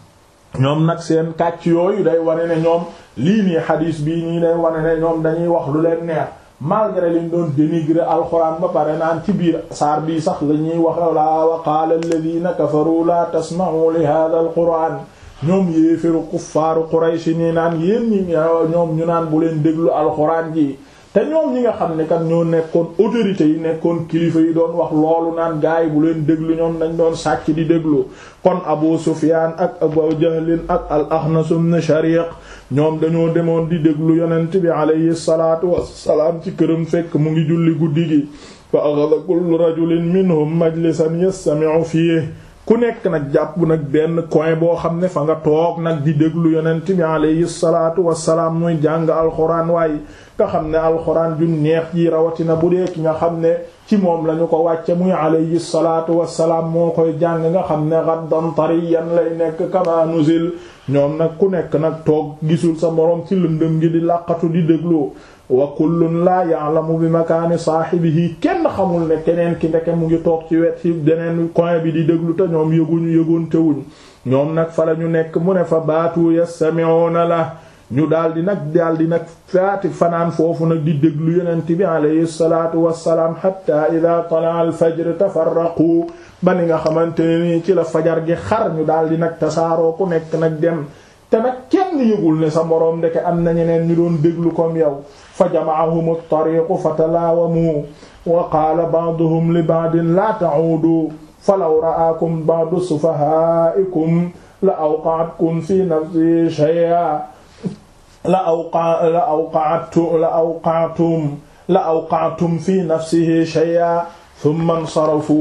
ñoom nag seen kàcc yooyu day wane ne ñoom lii nii xadiis bii nii day wane ne ñoom dañuy wax lu leen neex malgré liñ doon dénigrer alxuraan ba pare naan ci biir saar bii sax la ñuy wax la wa qaala alladhina kafaru la tasma'u li hadha alquran ñoom yéeféru kuffaaru Quraysh nii naan yéen ñi ñoom ñu naan bu leen déglu alxuraan ji te ñoom ñi nga xam ne kat ñoo nekkoon autorités yi nekkoon kilifa yi doon wax loolu naan gaay bu leen déglu ñoom dañ doon sàcc di déglu kon Abu Sufyaan ak Abu Jahlin ak al Axnas ibn Shariq ñoom dañoo demoon di déglu yonent bi alayhi salaatu wassalaam ci këram fekk mu ngi julli guddi gi fa axada kullu rajulin minhum majlisan yastami'u fiihi ku nekk nag jàpp nag benn coin boo xam ne fa nga toog nag di déglu yonent bi alayhi salaatu wassalaam muy jàng alxuraan waaye nga xam ne alxuraan ju neex ji rawatina bu dee ki nga xam ne ci moom lañu ko wàcce muy alayhi salaatu wassalaam moo koy jàng nga xam ne gaddan tariyan lay nekk kama nuzil ñoom nag ku nekk nag toog gisul sa moroom ci lëndëm gi di làqatu di déglu wa kullun laa ya'lamu bi makaani saahibihi kenn xamul ne keneen ki ndeke mu ngi toog ci wet ci beneen coin bi di déglu te ñoom yëguñu yëgoonte wuñ ñoom nag fa la ñu nekk mu ne fa baatu yastami'una la ñu daldi nag daldi nag faati fanaan foofu nag di déglu yonent bi alayhi salaatu wassalaam hatta idha tala'a al-fajr tafarraqu ba ni nga xamante ne nii ci la fajar gi xar ñu daldi nag tasaaroo ku nekk nag dem te nag kenn yëgul ne sa moroom ndeke am na ñeneen ñu doon déglu comme yow fa jama'ahum at-tariqu fatalaawamu wa qaala ba'duhum li ba'din la ta'uudu falaw ra'aakum ba'du sufahaa'ikum la awqa'atkum fi nafsi shay'an la awqa la awqa'tu la awqa'tum la awqa'tum fi nafsihi shay'an thumma insarafu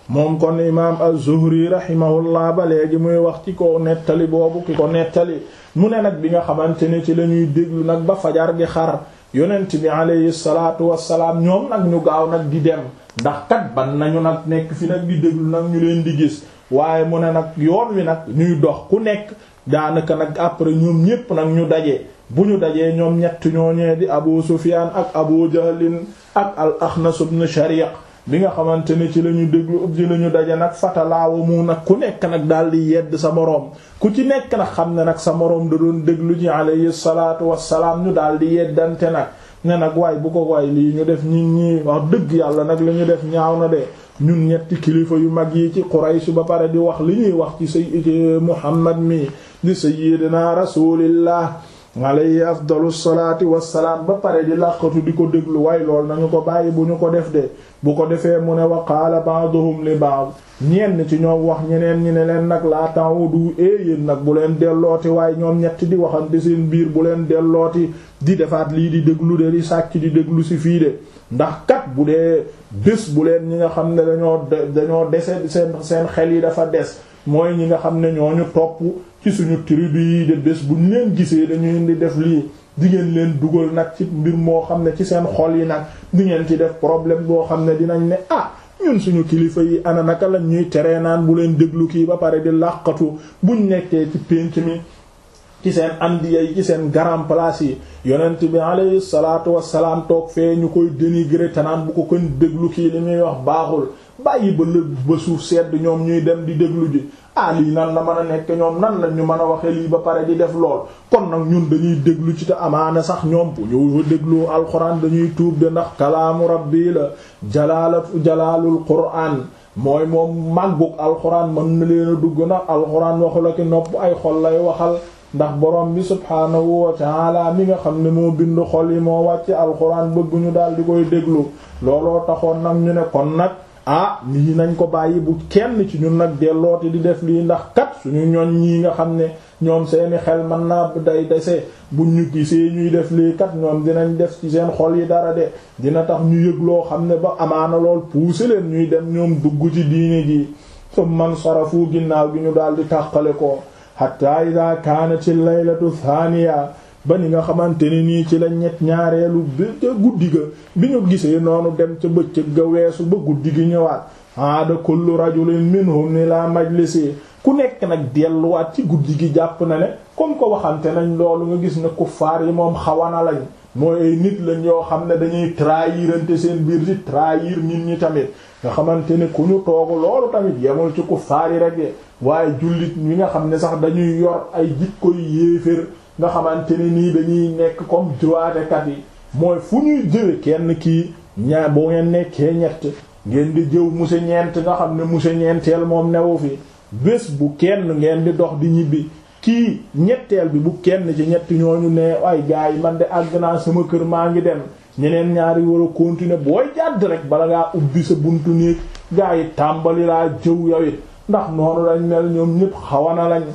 moom kon imaam az-Zuhri rahimahullah ba léegi muy wax ci ko nettali boobu ki ko nettali mu ne nag bi nga xamante ne ci la ñuy déglu nag ba fajar gi xar yonent bi alayhi salaatu wassalaam ñoom nag ñu gaaw nag di dem ndax kat ban nañu nag nekk fi nag di déglu nag ñu leen di gis waaye mu ne nag yoon wi nag ñuy dox ku nekk daanaka nag après ñoom ñépp nag ñu daje bu ñu dajee ñoom ñett ñooñee di Abu Sufyaan ak Abu Jahlin ak al Axnas ibn Shariq bi nga xamante ne ci la ñu déglu ci la ñu daje nag fatalaawa mu nag ku nekk nag daal di yedd sa moroom ku ci nekk nag xam ne nag sa moroom da doon déglu ci alayhi salaatu wassalaam ñu daal di yeddante nag ne nag waay bu ko waay lii ñu def ñi ñi wax dëgg yàlla nag li ñu def ñaaw na de ñun ñetti kilifa yu mag yi ci Quraysh ba pare di wax li ñuy wax ci say Muhammad mi di sayyidina rasulillah alayhi afdalu salaati wassalaam ba pare di làqatu di ko déglu waaye lool nañu ko bàyyi bu ñu ko def de bu ko defee mu ne wa qaala ba'duhum li ba'd ñenn ci ñoom wax ñeneen ñi ne leen nag laa ta'udu e yéen nag bu leen dellooti waaye ñoom ñett di waxante seen biir bu leen dellooti di defaat lii di déglu de di sàcc di déglu ci fii de ndax kat bu dee bés bu leen ñi nga xam ne dañoo dañoo dese seen seen xel yi dafa des mooy ñi nga xam ne ñooñu topp ci suñu tribu yi de bés bu ñu leen gisee dañuy di def lii di ngeen leen dugal nag ci mbir moo xam ne ci seen xol yi nag di ngeen ci def problème boo xam ne dinañ ne ah ñun suñu kilifa yi ana naka lañ ñuy teree naan bu leen déglu kii ba pare di làqatu buñ nekkee ci pénc mi ci seen andiya yi ci seen grand place yi yonent bi alayhi salaatu wassalaam toog fee ñu koy dénigrer te naan bu ko kon déglu kii li muy wax baaxul bàyyi ba lëg ba suuf sedd ñoom ñuy dem di déglu ji ah lii nan la mën a nekk ñoom nan la ñu mën a waxe lii ba pare di def lool kon nag ñun dañuy déglu ci te amaana sax ñoom bu ñu déglu alxuraan dañuy tuub de ndax kalaamu rabbi la jalaalatu jalaalul quraan mooy moom màggug alxuraan mën na leen a dugg ndax alxuraan waxu la ki nopp ay xol lay waxal ndax borom bi subhaanahu wa taala mi nga xam ne moo bind xol yi moo wàcc alxuraan bëgguñu daal di koy déglu looloo taxoon nag ñu ne kon nag ah lii nañ ko bàyyi bu kenn ci ñun nag dellooti di def lii ndax kat suñu ñoñ ñii nga xam ne ñoom seeni xel mën naa day dese bu ñu gisee ñuy def lii kat ñoom dinañ def ci seen xol yi dara de dina tax ñu yëg loo xam ne ba amaana lool pousser leen ñuy dem ñoom dugg ci diine ji sum man sarafu ginnaaw gi ñu daal di tàqale ko hatta ida kaanati laylatu thaniya ba ni nga xamante ne nii ci la ñett ñaareelu bi ca guddi ga bi ñu gisee noonu dem ca bëccëg ga weesu ba guddi gi ñëwaat aada kullu rajulin minhum ila majlisi ku nekk nag delluwaat ci guddi gi jàpp na ne comme ko waxante nañ loolu nga gis ne kuffaar yi moom xawana lañ mooy ay nit lañ yoo xam ne dañuy trahirante seen biir di trahir nit ñi tamit nga xamante ne ku ñu toogu loolu tamit yemul ci kuffaar yi rek waaye jullit ñi nga xam ne sax dañuy yor ay jikko yu yéeféer nga xamante ne nii dañuy nekk comme droitekat yi mooy fu ñuy jëwe kenn kii ñaa boo ngeen nekkee ñett ngeen di jëw monsieur ñeent nga xam ne monsieur ñeenteel moom newu fi bés bu kenn ngeen di dox di ñibbi kii ñetteel bi bu kenn ci ñett ñooñu ne ay gars yi man de àgg naa sama kër maa ngi dem ñeneen ñaari war a continuer booy jàdd rek bala ngaa ubbi sa buntu néeg gars yi tàmbali laa jëw yow it ndax noonu lañ mel ñoom ñëpp xawana lañ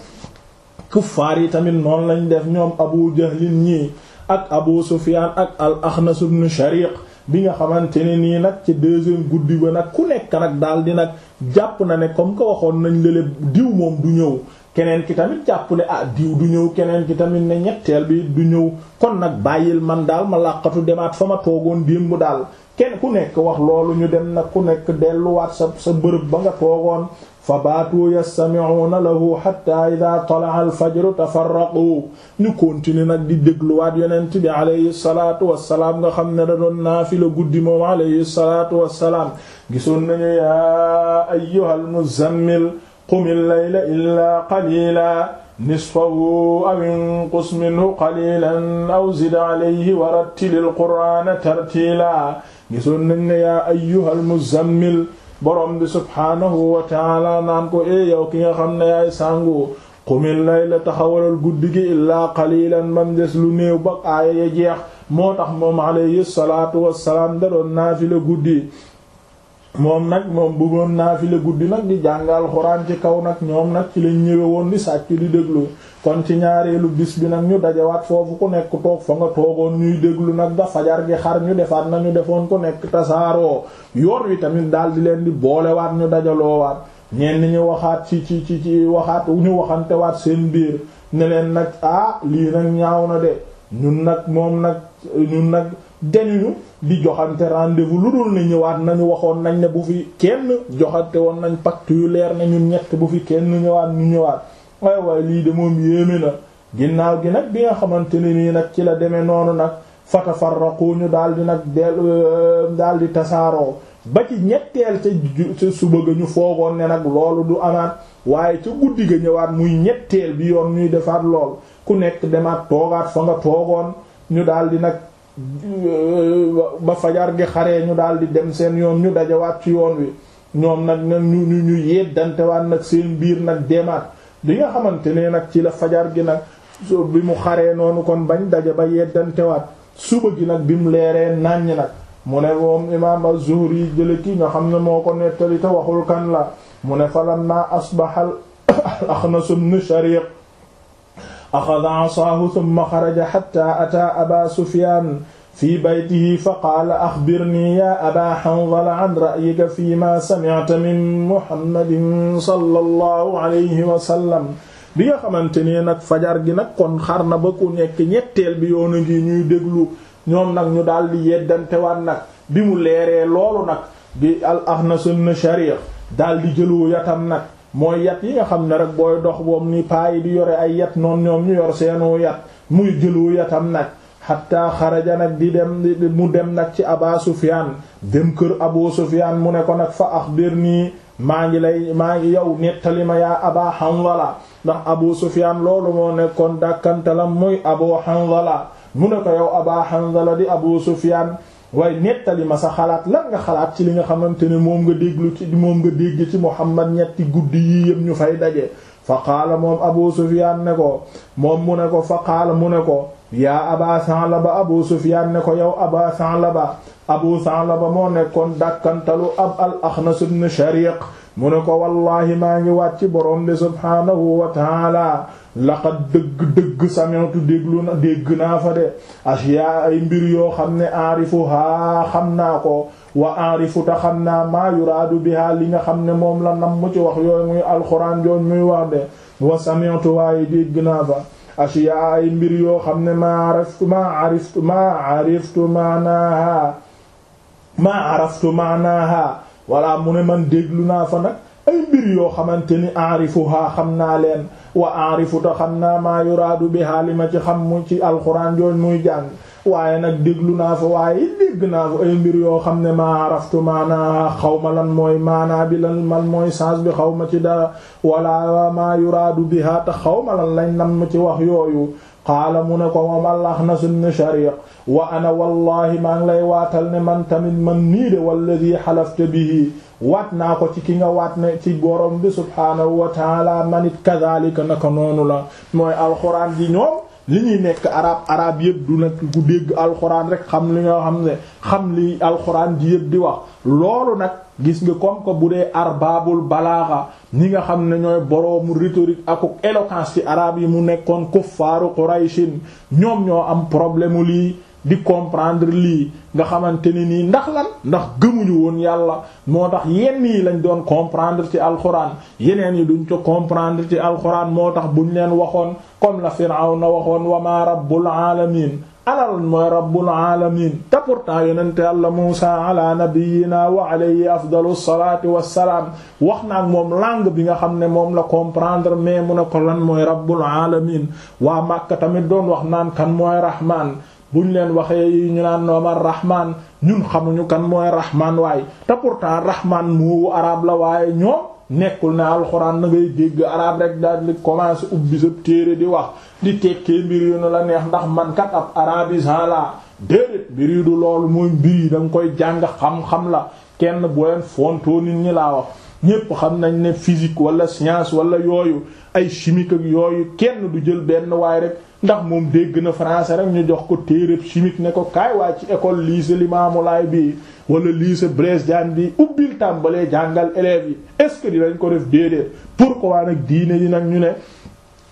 kuffaar yi tamit noonu lañ def ñoom abu jahlin ñii ak abu sufyan ak al axnas ibn shariq bi nga xamante ne nii nag ci deuxième guddi ba nag ku nekk nag daal di nag jàpp na ne comme que waxoon nañ lële diw moom du ñëw keneen ki tamit jàpp ne ah diw du ñëw keneen ki tamit ne ñetteel bi du ñëw kon nag bàyyil man daal ma làqatu demaat fa ma toogoon démb daal kenn ku nekk wax loolu ñu dem nag ku nekk delluwaat sa sa bërëb ba nga toogoon fa baatu yastami'una lahu hatta idha tala'a al-fajru tafarraqu ñu continuer nag di dégluwaat yonent bi alayhi salaatu wassalaam nga xam ne da doon naafila guddi moom alayhi salaatu wassalaam gisoon nañu yaa ayyuhal muzammil qumil layla illaa qalila nisfahu aw inqus minhu qalilan aw zid alayhi wa rattilil qur'ana tartila gisoon nañ ne yaa ayyuhal muzammil borom bi subhaanahu wa taala naan ko e yow ki nga xam ne yaay sàngu qumil layla taxawalal guddi gi illaa qalilan mam des lu néew ba aaya ya jeex moo tax moom alayhi salaatu wassalaam da doon naafila guddi moom nag moom bëggoon naafila guddi nag di jàngal xuraan ci kaw nag ñoom nag ci lañ ñëwe woon di sàcc di déglu kon ci ñaareelu bis bi nag ñu dajawaat foofu ku nekk toog fa nga toogoon ñuy déglu nag da fajar gi xar ñu defaat nañu defoon ku nekk tasaaroo yoon wi tamit daal di leen di boolewaat ñu dajaloowaat ñenn ñi waxaat ci ci ci ci waxaat ñu waxantewaat seen biir ne leen nag ah lii nag ñaaw na de ñun nag moom nag ñun nag dañuñu di joxante rendez-vous lu dul ne ñëwaat nañu waxoon nañ ne bu fi kenn joxante woon nañ pacte yu leer ne ñun ñett bu fi kenn ñëwaat ñu ñëwaat waay waay lii de moom yéeme na ginnaaw gi nag bi nga xamante ne nii nag ci la demee noonu nag fatafarraqu ñu daal di nag del daal di tasaaroo ba ci ñetteel ca ca suba ga ñu foogoon ne nag loolu du amaat waaye ca guddi ga ñëwaat muy ñetteel bi yoon ñuy defaat lool ku nekk demaat toogaat fa nga toogoon ñu daal di nag ba fajar gi xaree ñu daal di dem seen yoon ñu dajawaat ci yoon wi ñoom nag nag ñu ñu ñu yeddantewaat nag seen biir nag demaat bi nga xamante ne nag ci la fajar gi nag bi mu xaree noonu kon bañ daja ba yeddantewaat suba gi nag bi mu leeree nàññ nag mu ne moom imaam az-Zuhri jële ki nga xam ne moo ko nettali te waxul kan la mu ne falamma asbaha al-Axnas ibn Shariq axada asaahu thumma xaraja hatta ataa aba Sufyaan fi baytihi fa qaala axbirnii yaa aba Hanzala an ra'yika fiimaa sami'ta min Muhammadin sallallahu alayhi wa sallam bi nga xamante ne nag fajar gi nag kon xar na ba ku nekk ñetteel bi yoonu ngi ñuy déglu ñoom nag ñu daal di yeddantewaat nag bi mu leeree loolu nag bi al Axnas ibn Shariq daal di jëlu yatam nag mooy yat yi nga xam ne rek booy dox boom ni paayi di yore ay yat noonu ñoom ñu yor seenu yat muy jëlu yatam nag xatta xaraja nag di dem mu dem nag ci Aba Sufyaan dem kër Abu Sufyaan mu ne ko nag fa axbirnii maa ngi lay maa ngi yow nettali ma yaa Aba Hanzala ndax Abu Sufyaan loolu moo nekkoon dàkkantalam muy Abu Hanzala mu ne ko yow Aba Hanzala di Abu Sufyaan waaye nettali ma sa xalaat lan nga xalaat ci li nga xamante ne moom nga déglu ci moom nga dégg ci Muhammad ñetti guddi yii yëpp ñu fay daje fa qaala moom Abu Sufyaan ne ko moom mu ne ko fa qaala mu ne ko yaa Aba Sa'laba Abu Sufyaan ne ko yow Aba Sa'laba Abu Sa'laba moo nekkoon dàkkantalu ab al-Axnas ibn Shariq mu ne ko wallaahi maa ngi wàcc borom bi subhaanahu wa taala laqad dëgg-dëgg sami'tu déglu na dégg naa fa de ashyaa ay mbir yoo xam ne aarifuhaa xam naa ko wa aarifu ta xam naa maa yuraadu biha li nga xam ne moom la nam mu ci wax yooyu muy alxuraan joon muy wax de wa sami'tu waaye dégg naa fa ashyaa ay mbir yoo xam ne maa araftu maa ariftu maa ariftu maanaaha maa araftu maanaaha walla mu ne man déglu naa fa nag ay mbir yoo xamante ni aarifuha xam naa leen wa aarifu ta xam naa maa yuraadu biha li ma ci xam mu ci alxuraan jooñ muy jàng waaye nag déglu naa fa waaye dégg naa fa ay mbir yoo xam ne maa araftu maanaa xaw ma lan mooy maanaa bi lan man mooy sens bi xaw ma ci dara wala maa yuraadu biha te xaw ma lan lañ nam ci wax yooyu qaala mu ne ko moom al-Axnas ibn Shariq wa ana wallahi maa ngi lay waatal ne man tamit man nii de walladi xalafta bihi waat naa ko ci ki nga waat ne ci borom bi subhaanahu wa taala man it kadhalika naka noonu la mooy alxuraan ji ñoom li ñuy nekk arab arab yëpp du nag ku dégg alxuraan rek xam li nga xam ne xam li alxuraan ji yëpp di wax loolu nag gis nga comme que bu dee arbaabul balaaxa ñi nga xam ne ñooy boroomu rhétorique ak éloquence ci arab yi mu nekkoon kuffaaru Qurayshin ñoom ñoo am problème lii di comprendre lii nga xamante ne nii ndax lan ndax gëmuñu woon yàlla moo tax yenn yi lañ doon comprendre ci alxuraan yeneen yi duñ ko comprendre ci alxuraan moo tax buñ leen waxoon comme la Firawna waxoon wa ma rabbul alamin alal mooy rabbul alamin te pourtant yonente yàlla Muusa ala nabiyyina wa alayhi afdalu salaati wassalaam wax naag moom langue bi nga xam ne moom la comprendre mais mu ne ko lan mooy rabbul alamin waa Makka tamit doon wax naan kan mooy rahman buñ leen waxee yi ñu naan noomar rahman ñun xamuñu kan mooy rahman waaye te pourtant rahman moowu arab la waaye ñoom nekkul ne alxuraan na ngay dégg arab rek daal di commencer ubbi sa téere di wax di tekkee mbir yu ne la neex ndax man kat ab arabisant la déedéet mbir yi du loolu mooy mbir yi da nga koy jàng xam-xam la kenn bu leen fontoo nit ñi laa wax ñépp xam nañ ne physique wala science wala yooyu ay chimique ak yooyu kenn du jël benn waaye rek ndax moom dégg na français rek ñu jox ko téeréb chimique ne ko kaay waa ci école lycée Limamoulaye bi wala lycée Blaise Diagne bi ubbil tàmbalee jàngal élèves yi est-ce que dinañ ko def déedéet pourquoi nag diine yi nag ñu ne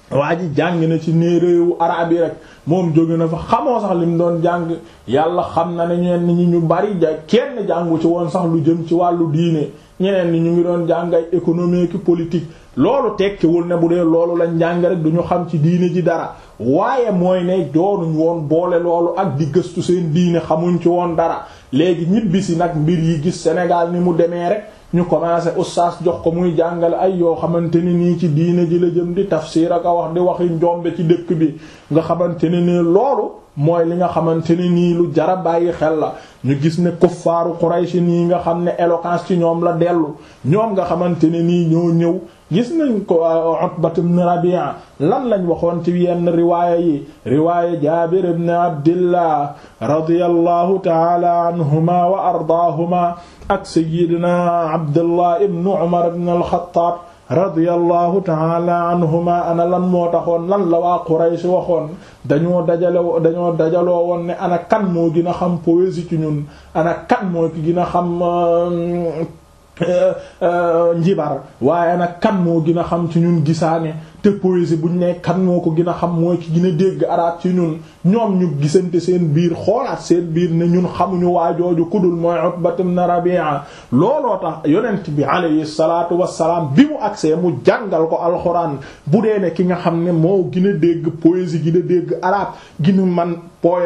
waa ji jàng na ci nee réewu araab yi rek moom jóge na fa xamoo sax li mu doon jàng yàlla xam na ne ñenn ñi ñu bari ja kenn jàngu ci woon sax lu jëm ci wàllu diine ñeneen ñi ñu ngi doon jàng ay économie ki politique loolu tekkiwul ne bu dee loolu lañ jàng rek duñu xam ci diine ji dara waaye mooy ne doonuñ woon boole loolu ak di gëstu seen diine xamuñ ci woon dara léegi ñibbisi nag mbir yi gis Sénégal ni mu demee rek ñu commencé oustaz jox ko muy jàngale ay yoo xamante ni nii ci diine ji la jëm di tafsir ak a wax di waxi njombe ci dëkk bi nga xamante ne nii loolu mooy li nga xamante ne nii lu jara bàyyi xel la ñu gis ne kuffaaru Quraysh nii nga xam ne éloquence ci ñoom la dellu ñoom nga xamante ne nii ñoo ñëw gis nañ ko Utbat ibn Rabi'a lan lañ waxoon ci yenn riwaaya yi riwaaya Jaabir ibn Abdillah radiyallahu ta'ala anhuma wa ardaahuma ak sayyidina Abdullah ibn Umar ibn al-Khattab radiyallahu ta'ala anhuma ana lan moo taxoon lan la waa Quraysh waxoon dañoo dajale dañoo dajaloo woon ne ana kan moo gën a xam poésie ci ñun ana kan moo ki gën a xam njibar waaye nag kan moo gën a xam ci ñun gisaane te poésie buñ ne kan moo ko gën a xam mooy ki gën a dégg arab ci ñun ñoom ñu gisante seen biir xoolaat seen biir ne ñun xamuñu waajooju kudul mooy Utbat ibn Rabi'a looloo tax yonent bi alayhi salaatu wassalaam bi mu agsee mu jàngal ko alxuraan bu dee ne ki nga xam ne moo gën a dégg poésie gën a dégg arab ginu man poe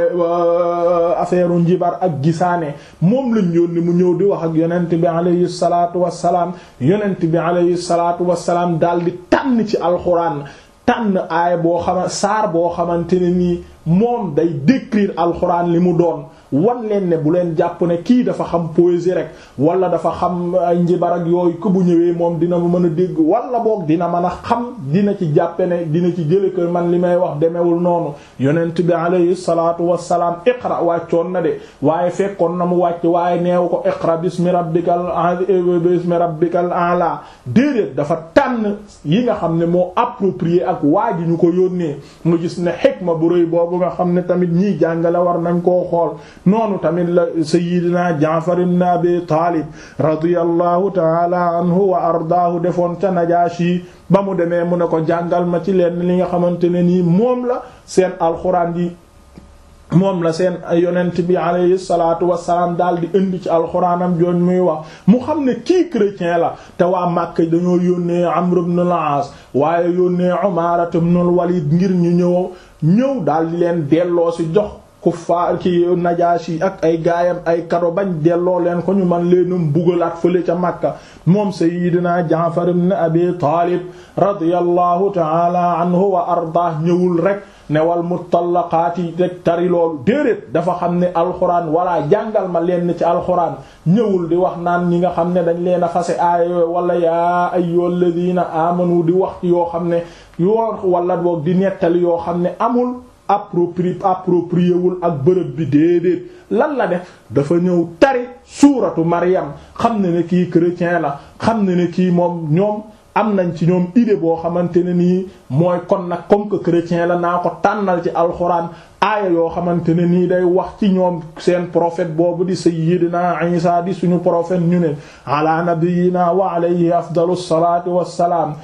affaire njibar ak gisaane moom lañ yónni mu ñëw di wax ak yonent bi alayhi salaatu wassalaam yonent bi alayhi salaatu wassalaam daal di tànn ci alxuraan tànn aaya boo xama saar boo xamante ne nii moom day décrire alxuraan li mu doon wan leen ne bu leen jàpp ne kii dafa xam poésie rek wala dafa xam ay njibar ak yooyu ku bu ñëwee moom dina mën a dégg wala boog dina mën a xam dina ci jàppe ne dina ci jële ko man li may wax demewul noonu yonent bi alayhi salaatu wassalaam iqra wàccoon na de waaye fekkoon na mu wàcc waaye neew ko iqra bismi rabbikal bismi rabbikal a'la déedéet dafa tànn yi nga xam ne moo approprié ak waa ji ñu ko yónnee nga gis ne xikma bu rëy boobu nga xam ne tamit ñiy jàngale war nañ koo xool noonu tamit la sayyidina Jaafar ibn Abi Taalib radiyallahu taala anhu wa ardaahu defoon ca Najaashi ba mu demee mu ne ko jàngal ma ci leen li nga xamante ne nii moom la seen alxuraan yi moom la seen yonent bi alayhi salaatu wassalaam daal di indi ci alxuraanam jooñ muy wax mu xam ne kii chrétien la te waa Makka dañoo yónnee Amr ibn al-Aas waaye yónnee Umaara ibn al-Walid ngir ñu ñëw ñëw daal di leen delloo ci jox kuffaar ki Najaashi ak ay gaayam ay kado bañ delloo leen ko ñu man leenum bugalaat fële ca Makka moom Seydina Jaafar ibn Abi Taalib radiyallahu ta'ala anhu wa ardaah ñëwul rek newal mutallaqaati rek tari loolu déedéet dafa xam ne alxuraan walla jàngal ma leen ci alxuraan ñëwul di wax naan ñi nga xam ne dañ leen a fase aaya yooyu wala yaa ayyuhal ladina amanu di wax yoo xam ne yoo wala boog di nettali yoo xam ne amul appropri approprié wul ak bërëb bi déedéet lan la def dafa ñëw tari suuratu Maryam xam ne ne kii chrétien la xam ne ne kii moom ñoom am nañ ci ñoom idée boo xamante ne nii mooy kon nag comme que chrétien la naa ko tànnal ci alxuraan aaya yoo xamante ne nii day wax ci ñoom seen prophète boobu di sayyidina Isa di suñu prophète ñu ne ala nabiyyina wa alayhi afdalu salaatu wassalaam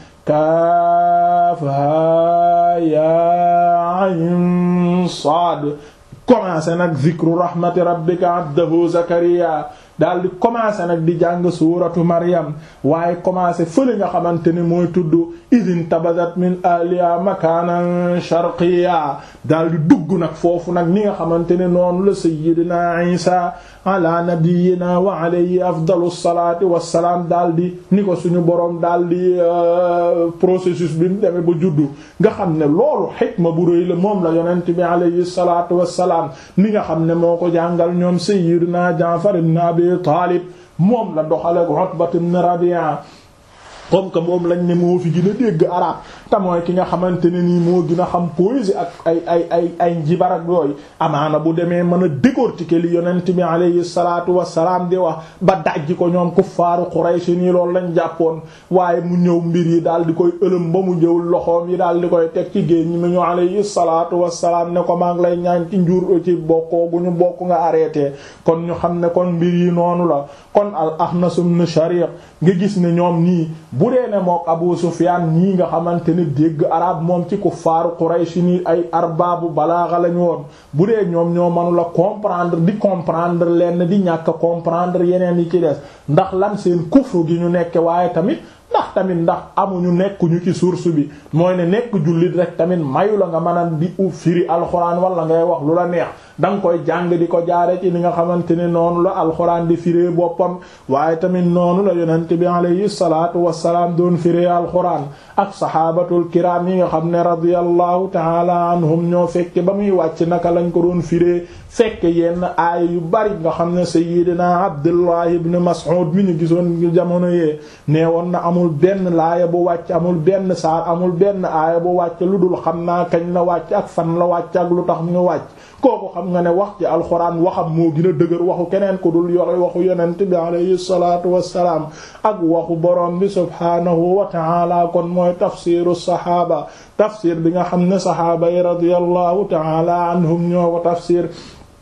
kaafha yaa ayn saad commencé nag zikru rahmati rabbika abdahu zakariya daal di commencé nag di jàng suuratu Maryam waaye commencé fële nga xamante ne mooy tudd idin tabadat min aliya makanan sharqiya daal di dugg nag foofu nag ni nga xamante ne noonu la sayyidina Isa ala nabiyyina wa alayhi afdalu salaati wassalaam daal di ni ko suñu boroom daal di processus bi mu demee ba juddu nga xam ne loolu xikma bu rëy la moom la yonent bi alayhi salaatu wassalaam ni nga xam ne moo ko jàngal ñoom sayyidina Jaafar ibn Abi Taalib moom la doxale ak Utbat ibn Rabi'a comme que moom lañ ne moo fi gën a dégg arab te mooy ki nga xamante ne nii moo gën a xam poésie ak ay ay ay ay njibar ak yooyu amaana bu demee mën a décortiquer li yonent bi alayhi salaatu wassalaam di wax ba dajji ko ñoom kuffaaru Quraysh nii loolu lañ jàppoon waaye mu ñëw mbir yi daal di koy ëlëm ba mu jëwul loxoom yi daal di koy teg ci géej ñi mu ñu alayhi salaatu wassalaam ne ko maa ngi lay ñaan ci njur ci bokkoo gu ñu bokk nga arrêté kon ñu xam ne kon mbir yi noonu la kon al Axnas ibn Shariq nga gis ne ñoom nii bu dee ne mook Abu Sufyaan ñii nga xamante ne dégg arab moom ci kuffaaru Quraysh ni ay arbaabu balaaxa lañu woon bu dee ñoom ñoo mënula comprendre di comprendre lenn di ñàkk comprendre yeneen yi ci des ndax lan seen kufru gi ñu nekke waaye tamit ndax tamit ndax amuñu nekkuñu ci source bi mooy ne nekk jullit rek tamit mayu la nga mën a di u firi alxuraan wala ngay wax lu la neex da nga koy jàng di ko jaare ci li nga xamante ne noonu la alxuraan di firee boppam waaye tamit noonu la yonent bi alayhi salaatu wassalaam doon firee alxuraan ak saxaabatul kiraam yi nga xam ne radiyallahu taala anhum ñoo fekke ba muy wàcc naka lañ ko doon firee fekke yenn aaya yu bari nga xam ne sayyidina Abdullah ibn Mas'ud mi ñu gisoon jamono yee nee woon na amul benn laaya bu wàcc amul benn saar amul benn aaya bu wàcc lu dul xam naa kañ la wàcc ak fan la wàcc ak lu tax ñu wàcc kooku xam nga ne wax ci alxuraan waxam moo gën a dëgër waxu keneen ku dul yore waxu yonent bi alayhi salaatu wassalaam ak waxu borom bi subhaanahu wa ta'ala kon mooy tafsiru saxaaba tafsir bi nga xam ne saxaaba yi radiyallahu ta'ala anhum ñoo ko tafsir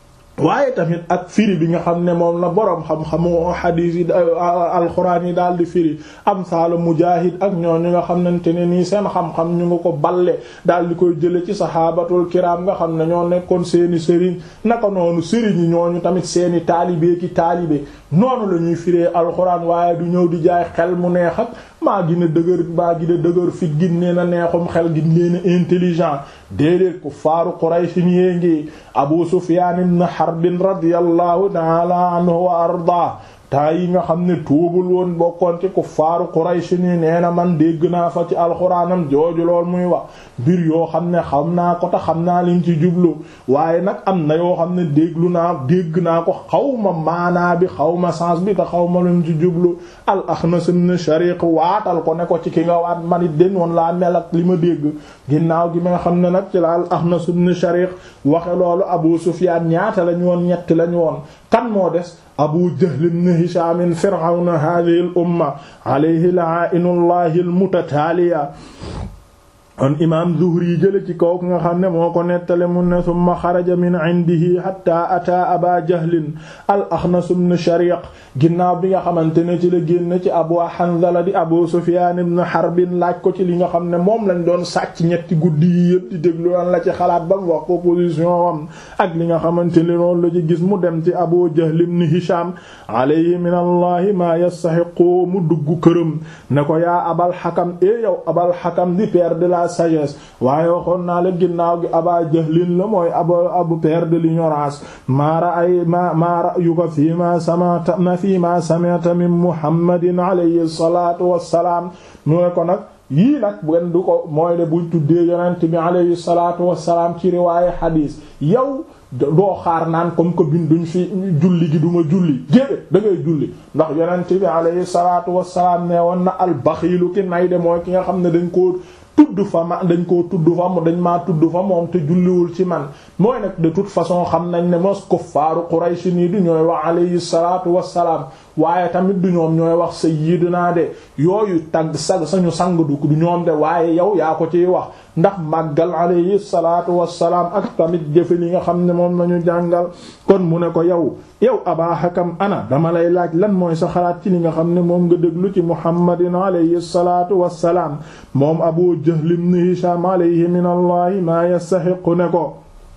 waaye tamit ak firi bi nga xam ne moom la boroom xam-xamu xadiis yi alxuraan yi daal di firi am saala mujaahid ak ñooñu nga xamante ne nii seen xam-xam ñu nga ko balle daal di koy jële ci saxaabatul kiraam nga xam ne ñoo nekkoon seeni sëriñ naka noonu sëriñ yi ñooñu tamit seeni taalibe ki taalibe noonu la ñuy firee alxuraan waaye du ñëw di jaay xel mu neex ak maa gina dëgër maa gina dëgër fit gin nee na neexum xel gin nee na intelligent déedéet ku faaru Quraysh yee ngi Abu Sufyaan ibn Harb radiyallahu ta'ala anhu wa arda taa yi nga xam ne tuubul woon bokkoon ci kuffaaru Quraysh ni nee na man dégg naa fa ci alxuraanam jooju lool muy wax mbir yoo xam ne xam naa ko te xam naa liñ ci jublu waaye nag am na yoo xam ne déglu naa dégg naa ko xawma maanaa bi xawma sens bi te xawma luñ ci jublu al Axnas ibn Shariq waatal ko ne ko ci ki nga waat man it den woon laa mel ak li ma dégg ginnaaw gi ma nga xam ne nag ci la al Axnas ibn Shariq waxe loolu Abu Sufyaan ñaata lañu woon ñetti lañu woon kan moo des abu jahl ibn hisham fir'auna hadhihi al umma alayhi la'inullahi al mutataaliya kon imaam zuhri jële ci kaw nga xam ne moo ko nettale mu ne summa xaraja min indihi hatta ata aba jahlin al axnas ibn shariq ginnaaw bi nga xamante ne ci la génn ci abu hanzala di abu sufyan ibn harbin laaj ko ci li nga xam ne moom lañ doon sàcc ñetti guddi yi yëpp di déglu lan la ci xalaat ba mu wax ko position am ak li nga xamante ne loolu la ci gis mu dem ci abu jahl ibn hisham alayhi min allahi ma yastahiqu mu dugg këram ne ko yaa abal hakam e yow abal hakam di père de la sagesse waaye waxoon naa la ginnaaw gi aba jahlin la mooy abu abu père de l'ignorance maara ay ma maara yu ko fii ma samata ma fii ma sami'ta min muhammadin alayhi salatu wassalaam mu ne ko nag yii nag benn du ko mooy de buñ tuddee yonent bi alayhi salatu wassalaam ci riwaaye xadiis yow doo xaar naan comme que binduñ fi julli gi duma julli gédé da ngay julli ndax yonent bi alayhi salatu wassalaam ne woon na al baxiilu ki nay de mooy ki nga xam ne dañ ko tudd fa ma dañ koo tudd fa dañ maa tudd fa moom te julliwul ci man mooy nag de toute façon xam nañ ne mos kuffaaru Quraysh nii du ñooy wax alayhi salaatu wassalaam waaye tamit du ñoom ñooy wax sayyidina de yooyu tagg sa sañu sang du du ñoom de waaye yow yaa ko ciy wax ndax màggal alayhi salaatu wassalaam ak tamit jëfe li nga xam ne moom lañu jàngal kon mu ne ko yow yow Aba Hakam ana dama lay laaj lan mooy sa xalaat ci li nga xam ne moom nga déglu ci Muhammadin alayhi salaatu wassalaam moom Abu Jahl ibn Hisham alayhi min allahi maa yastahiqu ne ko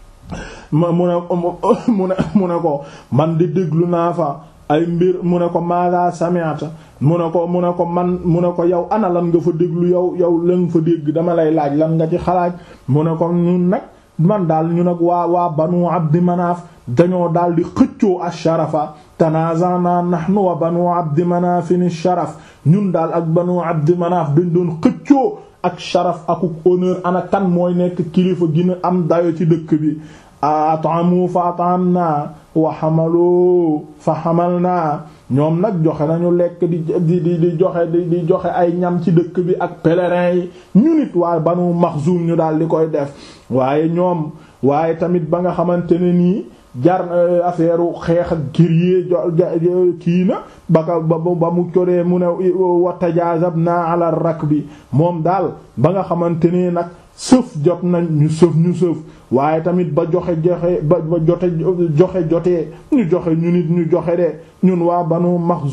mu ne mu ne mu ne ko man di déglu naa fa ay mbir mu ne ko maada sami'ta mu ne ko mu ne ko man mu ne ko yow ana lan nga fa déglu yow yow lan fa dégg dama lay laaj lan nga ci xalaat mu ne ko ñun nag man daal ñu nag waa waa banu abdi manaaf dañoo daal di xëccoo asharafa tanazana nahnu wa banu abdi manaafin sharaf ñun daal ak banu abdi manaaf dañ doon xëccoo ak sharaf akuk honneur ana kan mooy nekk kilifa gina am dayo ci dëkk bi at'amu fa at'amna wa hamalu fa hamalna ñoom nag joxe nañu lekk di di di joxe di di joxe ay ñam ci dëkk bi ak pèlerins yi ñu nit waaye banu Maxzum ñu daal di koy def waaye ñoom waaye tamit ba nga xamante ne nii jar affaire xeex ak guerrier kii na ba ka ba ba mu coree mu ne wa tajazabna ala rakbi moom daal ba nga xamante ne nag sëf jot nañ ñu sëf ñu sëf waaye tamit ba joxe joxe ba ba jote joxe jotee ñu joxe ñu nit ñu joxe de ñun waa banu Maxzum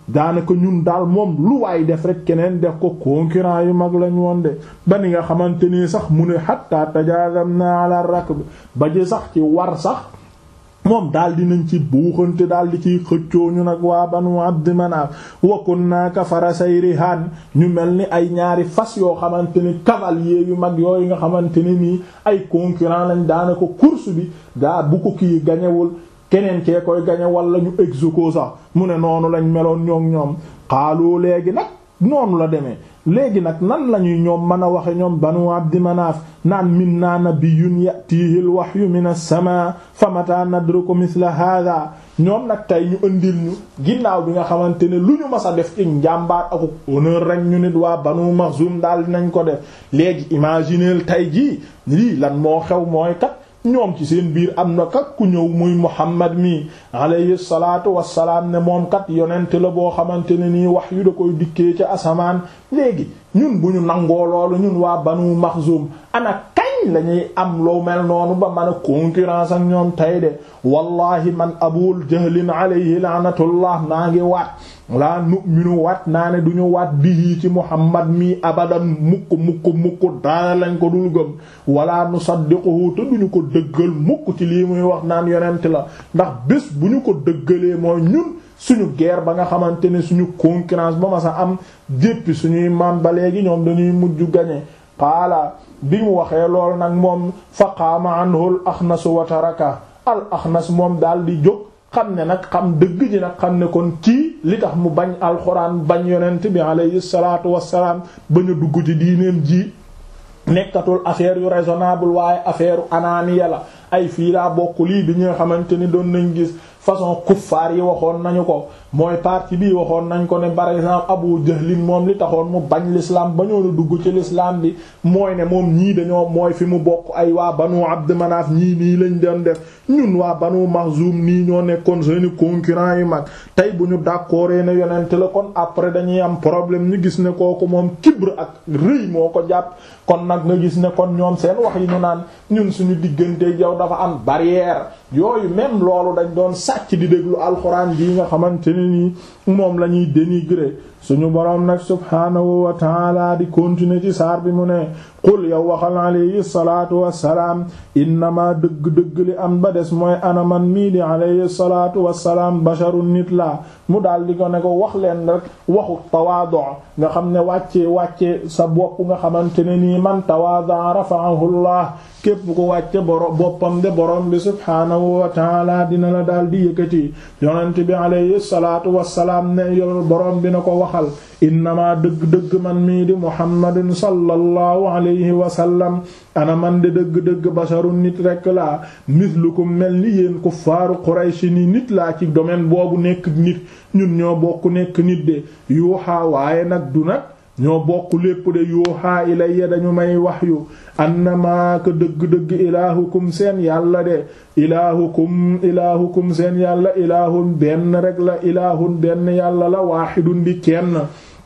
daanaka ñun daal moom lu waay def rek keneen def ko concurrent yu mag lañ woon de ba ni nga xamante ni sax mu ne hatta tajazamna ala rakb ba ji sax ci war sax moom daal dinañ ci buuxante daal di ciy xëccoo ñu nag waa banu abd manaaf wa kunna ka farasay rihaan ñu mel ni ay ñaari fas yoo xamante ni cavalier yu mag yooyu nga xamante ne nii ay concurrent lañ daanaka course bi daa bu ko kii gañewul keneen kee koy gañe wala ñu execo sax mu ne noonu lañ meloon ñoom ñoom xaaloo léegi nag noonu la demee léegi nag nan lañuy ñoom mën a waxe ñoom banu abdi manaaf naan minna nabiyyun yatihi al wahyu min as-samaa fa mata nadruku mithla hadha ñoom nag tey ñu ëndil ñu ginnaaw bi nga xamante ne lu ñu mas a def ci njàmbaar ak honneur rek ñu nit waa banu maxzum daal dinañ ko def léegi imagineel tey jii lii lan moo xew mooy kat ñoom ci seen biir am na kat ku ñëw muy Muhammad mi alayhi salaatu wassalaam ne moom kat yonent la boo xamante ne nii wax yu da koy dikkee ca asamaan léegi ñun bu ñu nangoo loolu ñun waa Banu Maxzum ana kañ lañuy am loo mel noonu ba mën a concurrence ak ñoom tey de wallahi man Abul Jahlin alayhi laanatullah naa ngi waat laa nu'minu waat naa ne duñu waat bihi ci Muhammad mi abadan mukk mukk mukk daal lañ ko dul gëm wala nusaddiquhu te duñu ko dëggal mukk ci lii muy wax naan yonent la ndax bés bu ñu ko dëggalee mooy ñun suñu guerre ba nga xamante ne suñu concurrence ba ma sa am jéppi suñuy maam ba léegi ñoom dañuy mujj gañe qaala bi mu waxee lool nag moom fa qaama anhu al axnas wa taraka al axnas moom daal di jóg xam ne nag xam dëgg ji nag xam ne kon kii li tax mu bañ alxuraan bañ yonent bi alayhi salaatu wassalaam bañ a dugg ci diineem ji nekkatul affaire yu raisonnable waaye affaire anaaniya la ay fii laa bokk lii bi nga xamante ni doon nañ gis façon kuffaar yi waxoon nañu ko mooy parti bii waxoon nañ ko ne par exemple Abu Jahlin moom li taxoon mu bañ l'islam bañoo la dugg ci l'islam bi mooy ne moom ñii dañoo mooy fi mu bokk ay waa Banu Abd Manaf ñii nii lañ doon def ñun waa Banu Maxzum nii ñoo nekkoon seeni concurrent yu mag tey bu ñu d'accord ne yonent la kon après dañuy am problème ñu gis ne kooku moom kibr ak rëy moo ko jàpp kon nag nga gis ne kon ñoom seen wax yi ñu naan ñun suñu diggante yow dafa am barrière yooyu même loolu dañ doon sàcc di déglu alxuraan bii nga xamante ne nii moom la ñuy dénigrer suñu boroom nag subhaanahu wa taala di continuer ci saar bi mu ne qul yow waxal alayhi salaatu wassalaam innama dëgg-dëgg li am ba des mooy ana man mii di alayhi salaatu wassalaam basharun nit la mu daal di ko ne ko wax leen rek waxu tawaadu nga xam ne wàccee wàcce sa bopp nga xamante ne nii man tawaada rafa'ahu Allah képp ko wàcce borom boppam de borom bi subhaanahu wa taala dina la daal di yëkkati yonent bi alayhi salaatu wassalaam ne yor borom bi na ko waxal innama dëgg-dëgg man mii di muhammadin sallallahu alayhi wa sallam ana man de dëgg-dëgg basharun nit rekk laa mislukum mel ni yéen kuffaaru qurayshi ni nit laa ci domaine boobu nekk nit ñun ñoo bokk nekk nit de yuuxaa waaye nag du nag ñoo bokk lépp de yuuxaa ilayya dañu may waxyu annama ka dëgg-dëgg ilaahukum seen yàlla de ilaahukum ilaahukum seen yàlla ilaahun benn rek la ilaahun benn yàlla la waaxidun di kenn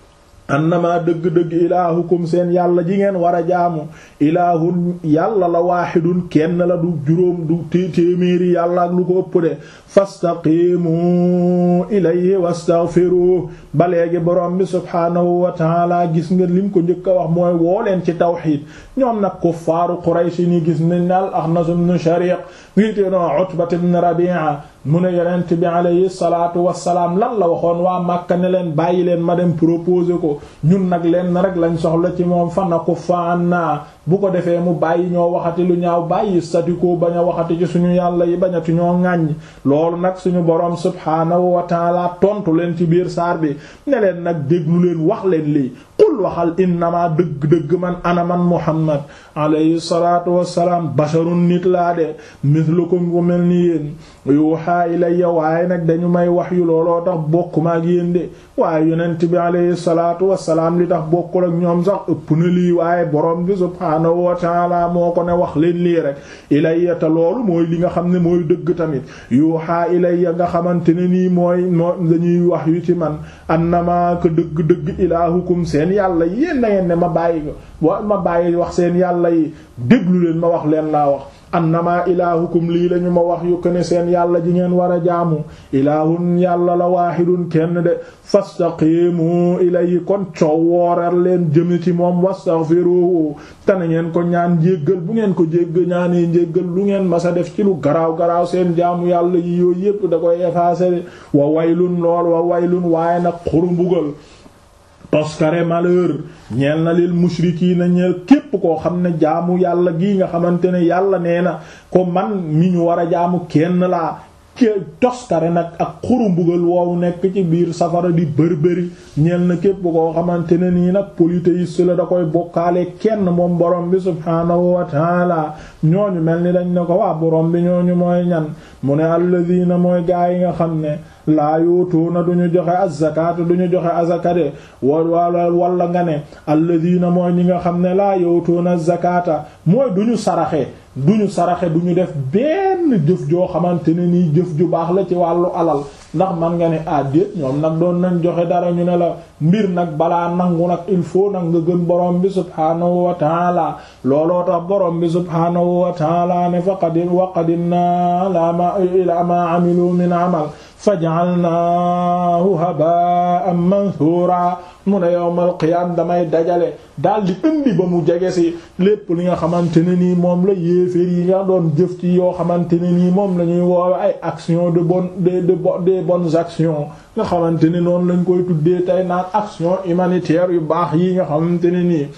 annama dëgg-dëgg ilaahukum seen yàlla ji ngeen war a jaamu ilaahun yàlla la waaxidun kenn la du juróom du téeméeri yàlla ak lu ko ëpp de fastaqimu ilayhi wastaghfiru ba léegi borom bi subhaanahu wa taala gis nga lim ko njëkk a wax mooy woo leen ci tawxiid ñoom nag kuffaaru Quraysh ni gis nañ nal Axnas ibn Shariq ngiite no Utbat ibn Rabi'a mu ne yonent bi alayhi salaatu wassalaam lan la waxoon waa Makka ne leen bàyyi leen ma dem proposer ko ñun nag leen rek lañ soxla ci moom fa nakuffa anna bu ko defee mu bàyyi ñoo waxati lu ñaaw bàyyi statiko bañ a waxati ci suñu yàlla yi bañati ñoo ŋàññ loolu nag suñu boroom subhaanahu wa taala tontu leen ci biir saar bi ne leen nag déglu leen wax leen lii qul waxal innama dëgg-dëgg man ana man muhammad alayhi salaatu wassalaam basharun nit laa de mislukum ku mel ni yéen yuuhaa ilayya waaye nag dañu may wax yu looloo tax bokk ma ak yéen de waaye yonent bi alayhi salaatu wassalaam li tax bokkul ak ñoom sax ëpp na lii waaye borom bi subhaanahu wa taala moo ko ne wax leen lii rek ilayya te loolu mooy li nga xam ne mooy dëgg tamit yuuhaa ilayya nga xamante ne nii mooy moo dañuy wax yu ci man annama ka dëgg-dëgg ilaahukum seen yàlla yéen na ngeen ne ma bàyyi ko wa ma bàyyi wax seen yàlla yi déglu leen ma wax leen laa wax annama ilaahukum lii lañu ma wax yu ko ne seen yàlla ji ngeen war a jaamu ilaahun yàlla la waahidun kenn de fastaqimu ilayhi kon coow wooral leen jëme ci moom wastaghfiruhu te na ngeen ko ñaan jéggal bu ngeen ko jégg ñaanee jéggal lu ngeen masa def ci lu garaaw garaaw seen jaamu yàlla yi yooyu yépp da koy effacer wa waylun lool wa waylun waaye nag xuru mbugal toskare malheur ñeel na lil mushrikiina ñeel képp koo xam ne jaamu yàlla gii nga xamante ne yàlla nee na ko man mi ñu war a jaamu kenn laa ke toskare nag ak xuru mbugal woowu nekk ci biir safara di bërbëri ñeel na képp koo xamante ne nii nag polythéiste la da koy bokkaale kenn moom borom bi subhaanahu wa taala ñooñu mel ni dañ ne ko waa borom bi ñooñu mooy ñan mu ne alladina mooy gaa yi nga xam ne laa yuutuuna duñu joxe azakaata duñu joxe azakade wala wala nga ne alladina mooy ñi nga xam ne laa yuutuuna azakaata mooy duñu saraxe duñu saraxe duñu def benn jëf joo xamante ne nii jëf ju baax la ci wàllu alal ndax man nga ne àddéet ñoom nag doon nañ joxe dara ñu ne la mbir nag balaa nangu nag il faut nag nga gën borom bi subhaanahu wa taala looloo tax borom bi subhaanahu wa taala ne fa qadim wa qadimna ila ma amilu min amal faj'alnaahu haba'an manthura mu ne yawmal qiyaam damay dajale daal di indi ba mu jege si lépp li nga xamante ne nii moom la yéeféer yi nga doon jëf ci yoo xamante ne nii moom la ñuy woowe ay action de bonne de de des bonnes actions nga xamante ne noonu lañ koy tuddee tey naan action humanitaire yu baax yi nga xamante ne nii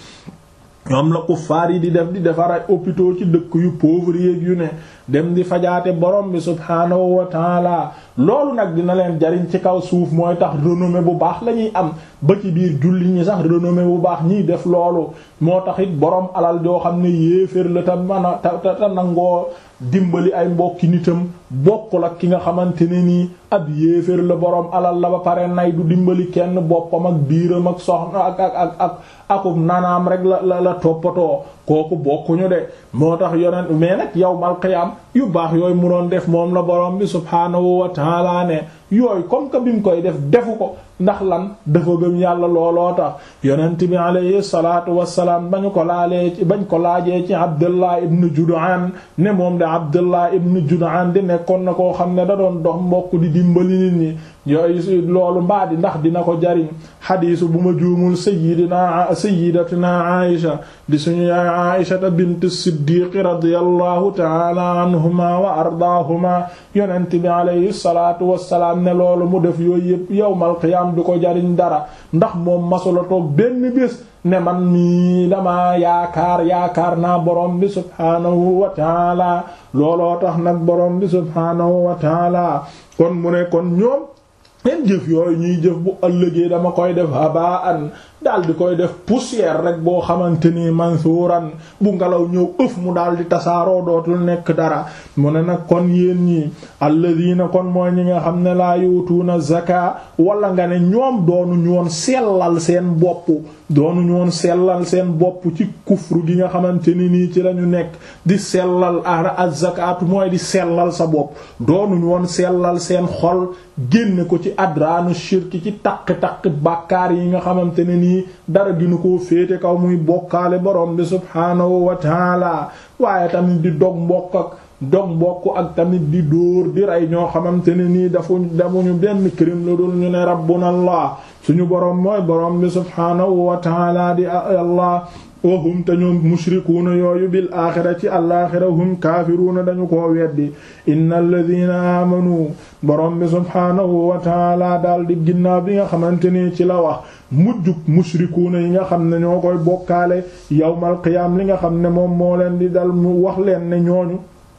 ñoom la kuffaar yi di def di defar ay hôpitaux ci dëkk yu pauvre yeeg yu ne dem di fajaate borom bi subhaanahu wa taala loolu nag dina leen jariñ ci kaw suuf mooy tax renommée bu baax la ñuy am ba ci biir julli ñi sax renommée bu baax ñiy def loolu moo tax it borom alal joo xam ne yéeféer la te mën a te te nangoo dimbali ay mbokki nitam bokkul ak ki nga xamante ne nii ab yéeféer la borom alal la ba pare nay du dimbali kenn boppam ak biiram ak soxna ak ak ak ak akub nanaam rek la la la toppatoo kooku bokkuñu de moo tax yonent mais nag yawmal qiyaam yu baax yooyu mu doon def moom la borom bi subhaanahu wa taala ne yooyu comme que bi mu koy def defu ko ndax lan dafa gëm yàlla looloo tax yonent bi alayhi salaatu wassalaam bañu ko laalee ci bañ ko laajee ci Abdullah ibn Jud'an ne moom de Abdullah ibn Jud'an di nekkoon na koo xam ne da doon dox mbokk di dimbali nit ñi yooyu loolu mbaa di ndax dina ko jariñ xadiisu bu ma juumul sayyidina sayyidatuna Aisha di suñu yaay Aisha bint Siddiq radiyallahu ta'ala anhuma wa ardaahuma yonent bi alayhi salaatu wassalaam ne loolu mu def yooyu yëpp yawmal qiyaam du ko jariñ dara ndax moom masula toog benn bés ne man mii dama yaakaar yaakaar naa borom bi subhaanahu wa taala looloo tax nag borom bi subhaanahu wa taala kon mu ne kon ñoom seen jëf yooyu ñuy jëf bu ëllëgee dama koy def habaan daal di koy def poussière rek boo xamante ni mansuuran bu ngelaw ñëw ëf mu daal di tasaaroo dootul nekk dara mu ne nag kon yéen ñi alladina kon mooy ñi nga xam ne laa yuutuuna zaka wala nga ne ñoom doonu ñu woon sellal seen bopp doonu ñu woon sellal seen bopp ci kufru gi nga xamante ni nii ci lañu nekk di sellal ara az-zakatu mooy di sellal sa bopp doonu ñu woon sellal seen xol génne ko ci adraanu shirki ci taq-taq bàkkaar yi nga xamante ne nii dara ginu koo féete kaw muy bokkaale borom bi subhaanahu wa taala waaye tamit di dog mbokk ak dog mbokk ak tamit di dóor di rey ñoo xamante ne nii dafu damuñu benn crime lu dul ñu ne rabbuna allah suñu borom mooy borom bi subhaanahu wa taala di allah wahum te ñoom mushrikuuna yooyu bil aaxira ci alaaxira hum kaafiruuna dañu koo weddi inna alladina aamanu borom bi subhaanahu wa taala daal di ginnaaw bi nga xamante ni ci la wax mujjug mushrikuuna yi nga xam ne ñoo koy bokkaale yawmal qiyaam li nga xam ne moom moo leen di dal mu wax leen ne ñooñu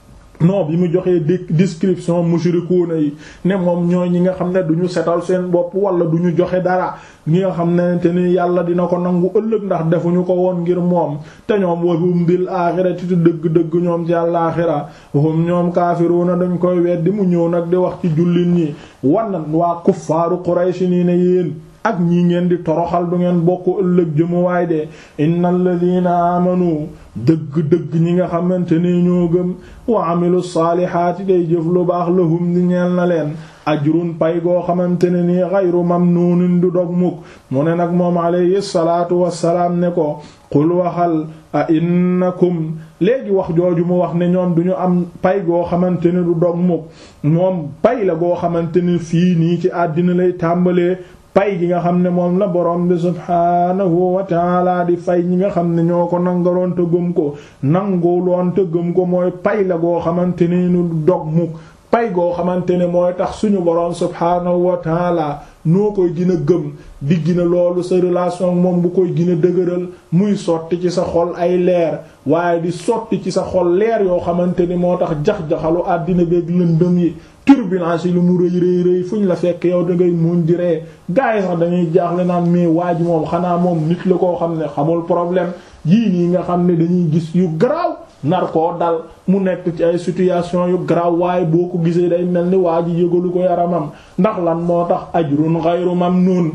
non bi mu joxee description mushrikuuna yi ne moom ñooy ñi nga xam ne du ñu setal seen bopp wala du ñu joxe dara ñi nga xam ne te ni yàlla dina ko nangu ëllëg ndax defuñu ko woon ngir moom te ñoom wahum bil aaxirati te dëgg-dëgg ñoom ci àllaaxira hum ñoom kaafiruuna dañ koy weddi mu ñëw nag di wax ci jullit ñi wan waa kuffaaru Quraysh nii ne yéen ak ñi ngeen di toroxal du ngeen bokk ëllëg jëmuwaay de innal ladina amanu dëgg-dëgg ñi nga xamante ne ñoo gëm wa amilu saalihaati day jëf lu baax lahum di ñeel na leen ajrun pay goo xamante ne nii ghayru mamnuunin du dog mukk mu ne nag moom alayhi salaatu wassalaam ne ko qul waxal a innakum léegi wax jooju mu wax ne ñoom duñu am pay goo xamante ne du dog mukk moom pay la goo xamante ne fii nii ci àddina lay tàmbalee pay gi nga xam ne moom la borom bi subhaanahu wa taala di fay ñi nga xam ne ñoo ko nangaloon te gëm ko nanguloon te gëm ko mooy pay la goo xamante ne du dog mukk pay goo xamante ne mooy tax suñu borom subhaanahu wa taala noo koy gën a gëm di gina loolu sa relation moom bu koy gën a dëgëral muy sotti ci sa xol ay leer waaye di sotti ci sa xol leer yoo xamante ni moo tax jax-jaxalu àddina beeg lëndëm yi turbulence yi lu mu rëy rëy rëy fu ñu la fekk yow da ngay muñ di ree gars yi sax dañuy jaaxle naan mais waa ji moom xanaa moom nit la koo xam ne xamul problème yii nii nga xam ne dañuy gis yu garaaw nar koo dal mu nekk ci ay situation yu garaaw waaye boo ko gisee day mel ni waa ji yëgalu ko yaramam ndax lan moo tax ajrun ghayru mamnun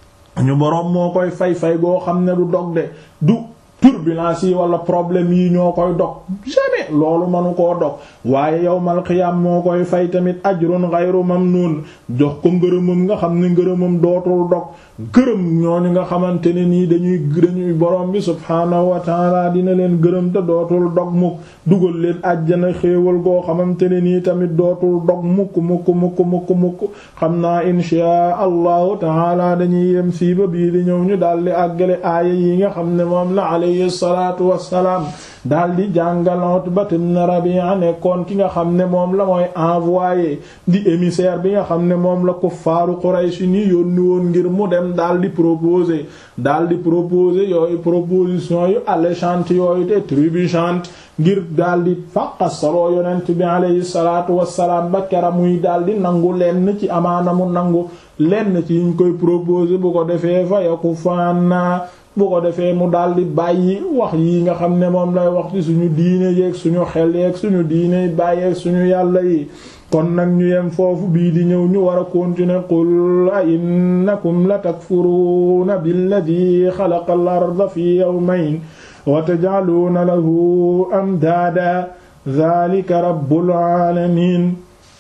ñu boroom moo koy fay fay goo xam ne du dog de du turbulence yi wala problème yi ñoo koy dog jamais loolu mënu koo dog waaye yawmal qiyaam moo koy fay tamit ajrun ghayru mamnun jox ko ngërëmam nga xam ne ngërëmam dootul dog gërëm ñooñu nga xamante ne nii dañuy dañuy borom bi subhaanahu wa taala dina leen gërëm te dootul dog mukk dugal leen àjjana xéewal goo xamante ne nii tamit dootul dog mukk mukk mukk mukk mukk xam naa inshaa allahu taala dañuy yem fii ba bii di ñëw ñu daldi àggale aaya yi nga xam ne moom la alayhi salaatu wassalaam daldi jàngal Utba ibn Rabi'a nekkoon ki nga xam ne moom la mooy envoyé di émissaire bi nga xam ne moom la kuffaaru Quraysh ni yónni woon ngir mu dem daldi proposer daldi proposer yooyu proposition yu alléchante yooyu te trébuchante ngir daldi fàqasaloo yonent bi alayhi salaatu wassalaam ba kera muy daldi nangu lenn ci amaana mu nangu lenn ci yiñ koy proposer bu ko defee fa yakufaana bu ko defee mu daldi bàyyi wax yi nga xam ne moom lay wax ci suñu diine yeeg suñu xel yeeg suñu diine bàyyeeg suñu yàlla yi kon nag ñu yem foofu bii di ñëw ñu war a continuer qul a innakum la takfuruuna billadi xalaqa al arda fi yawmayn wa taj'aluuna lahu amdaada dhalika rabbul aalamiin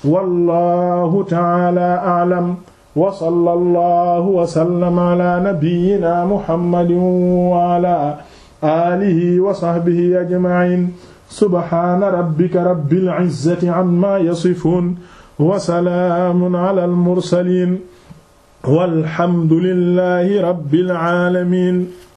wallahu ta'ala a'lam wa sallallahu wa sallama ala nabiyyina muhammadin wa ala alihi wa sahbihi ajma'in subhana rabbika rabbil izzati amma yasifun wa salaamun ala al mursalin walhamdulillahi rabbil alamin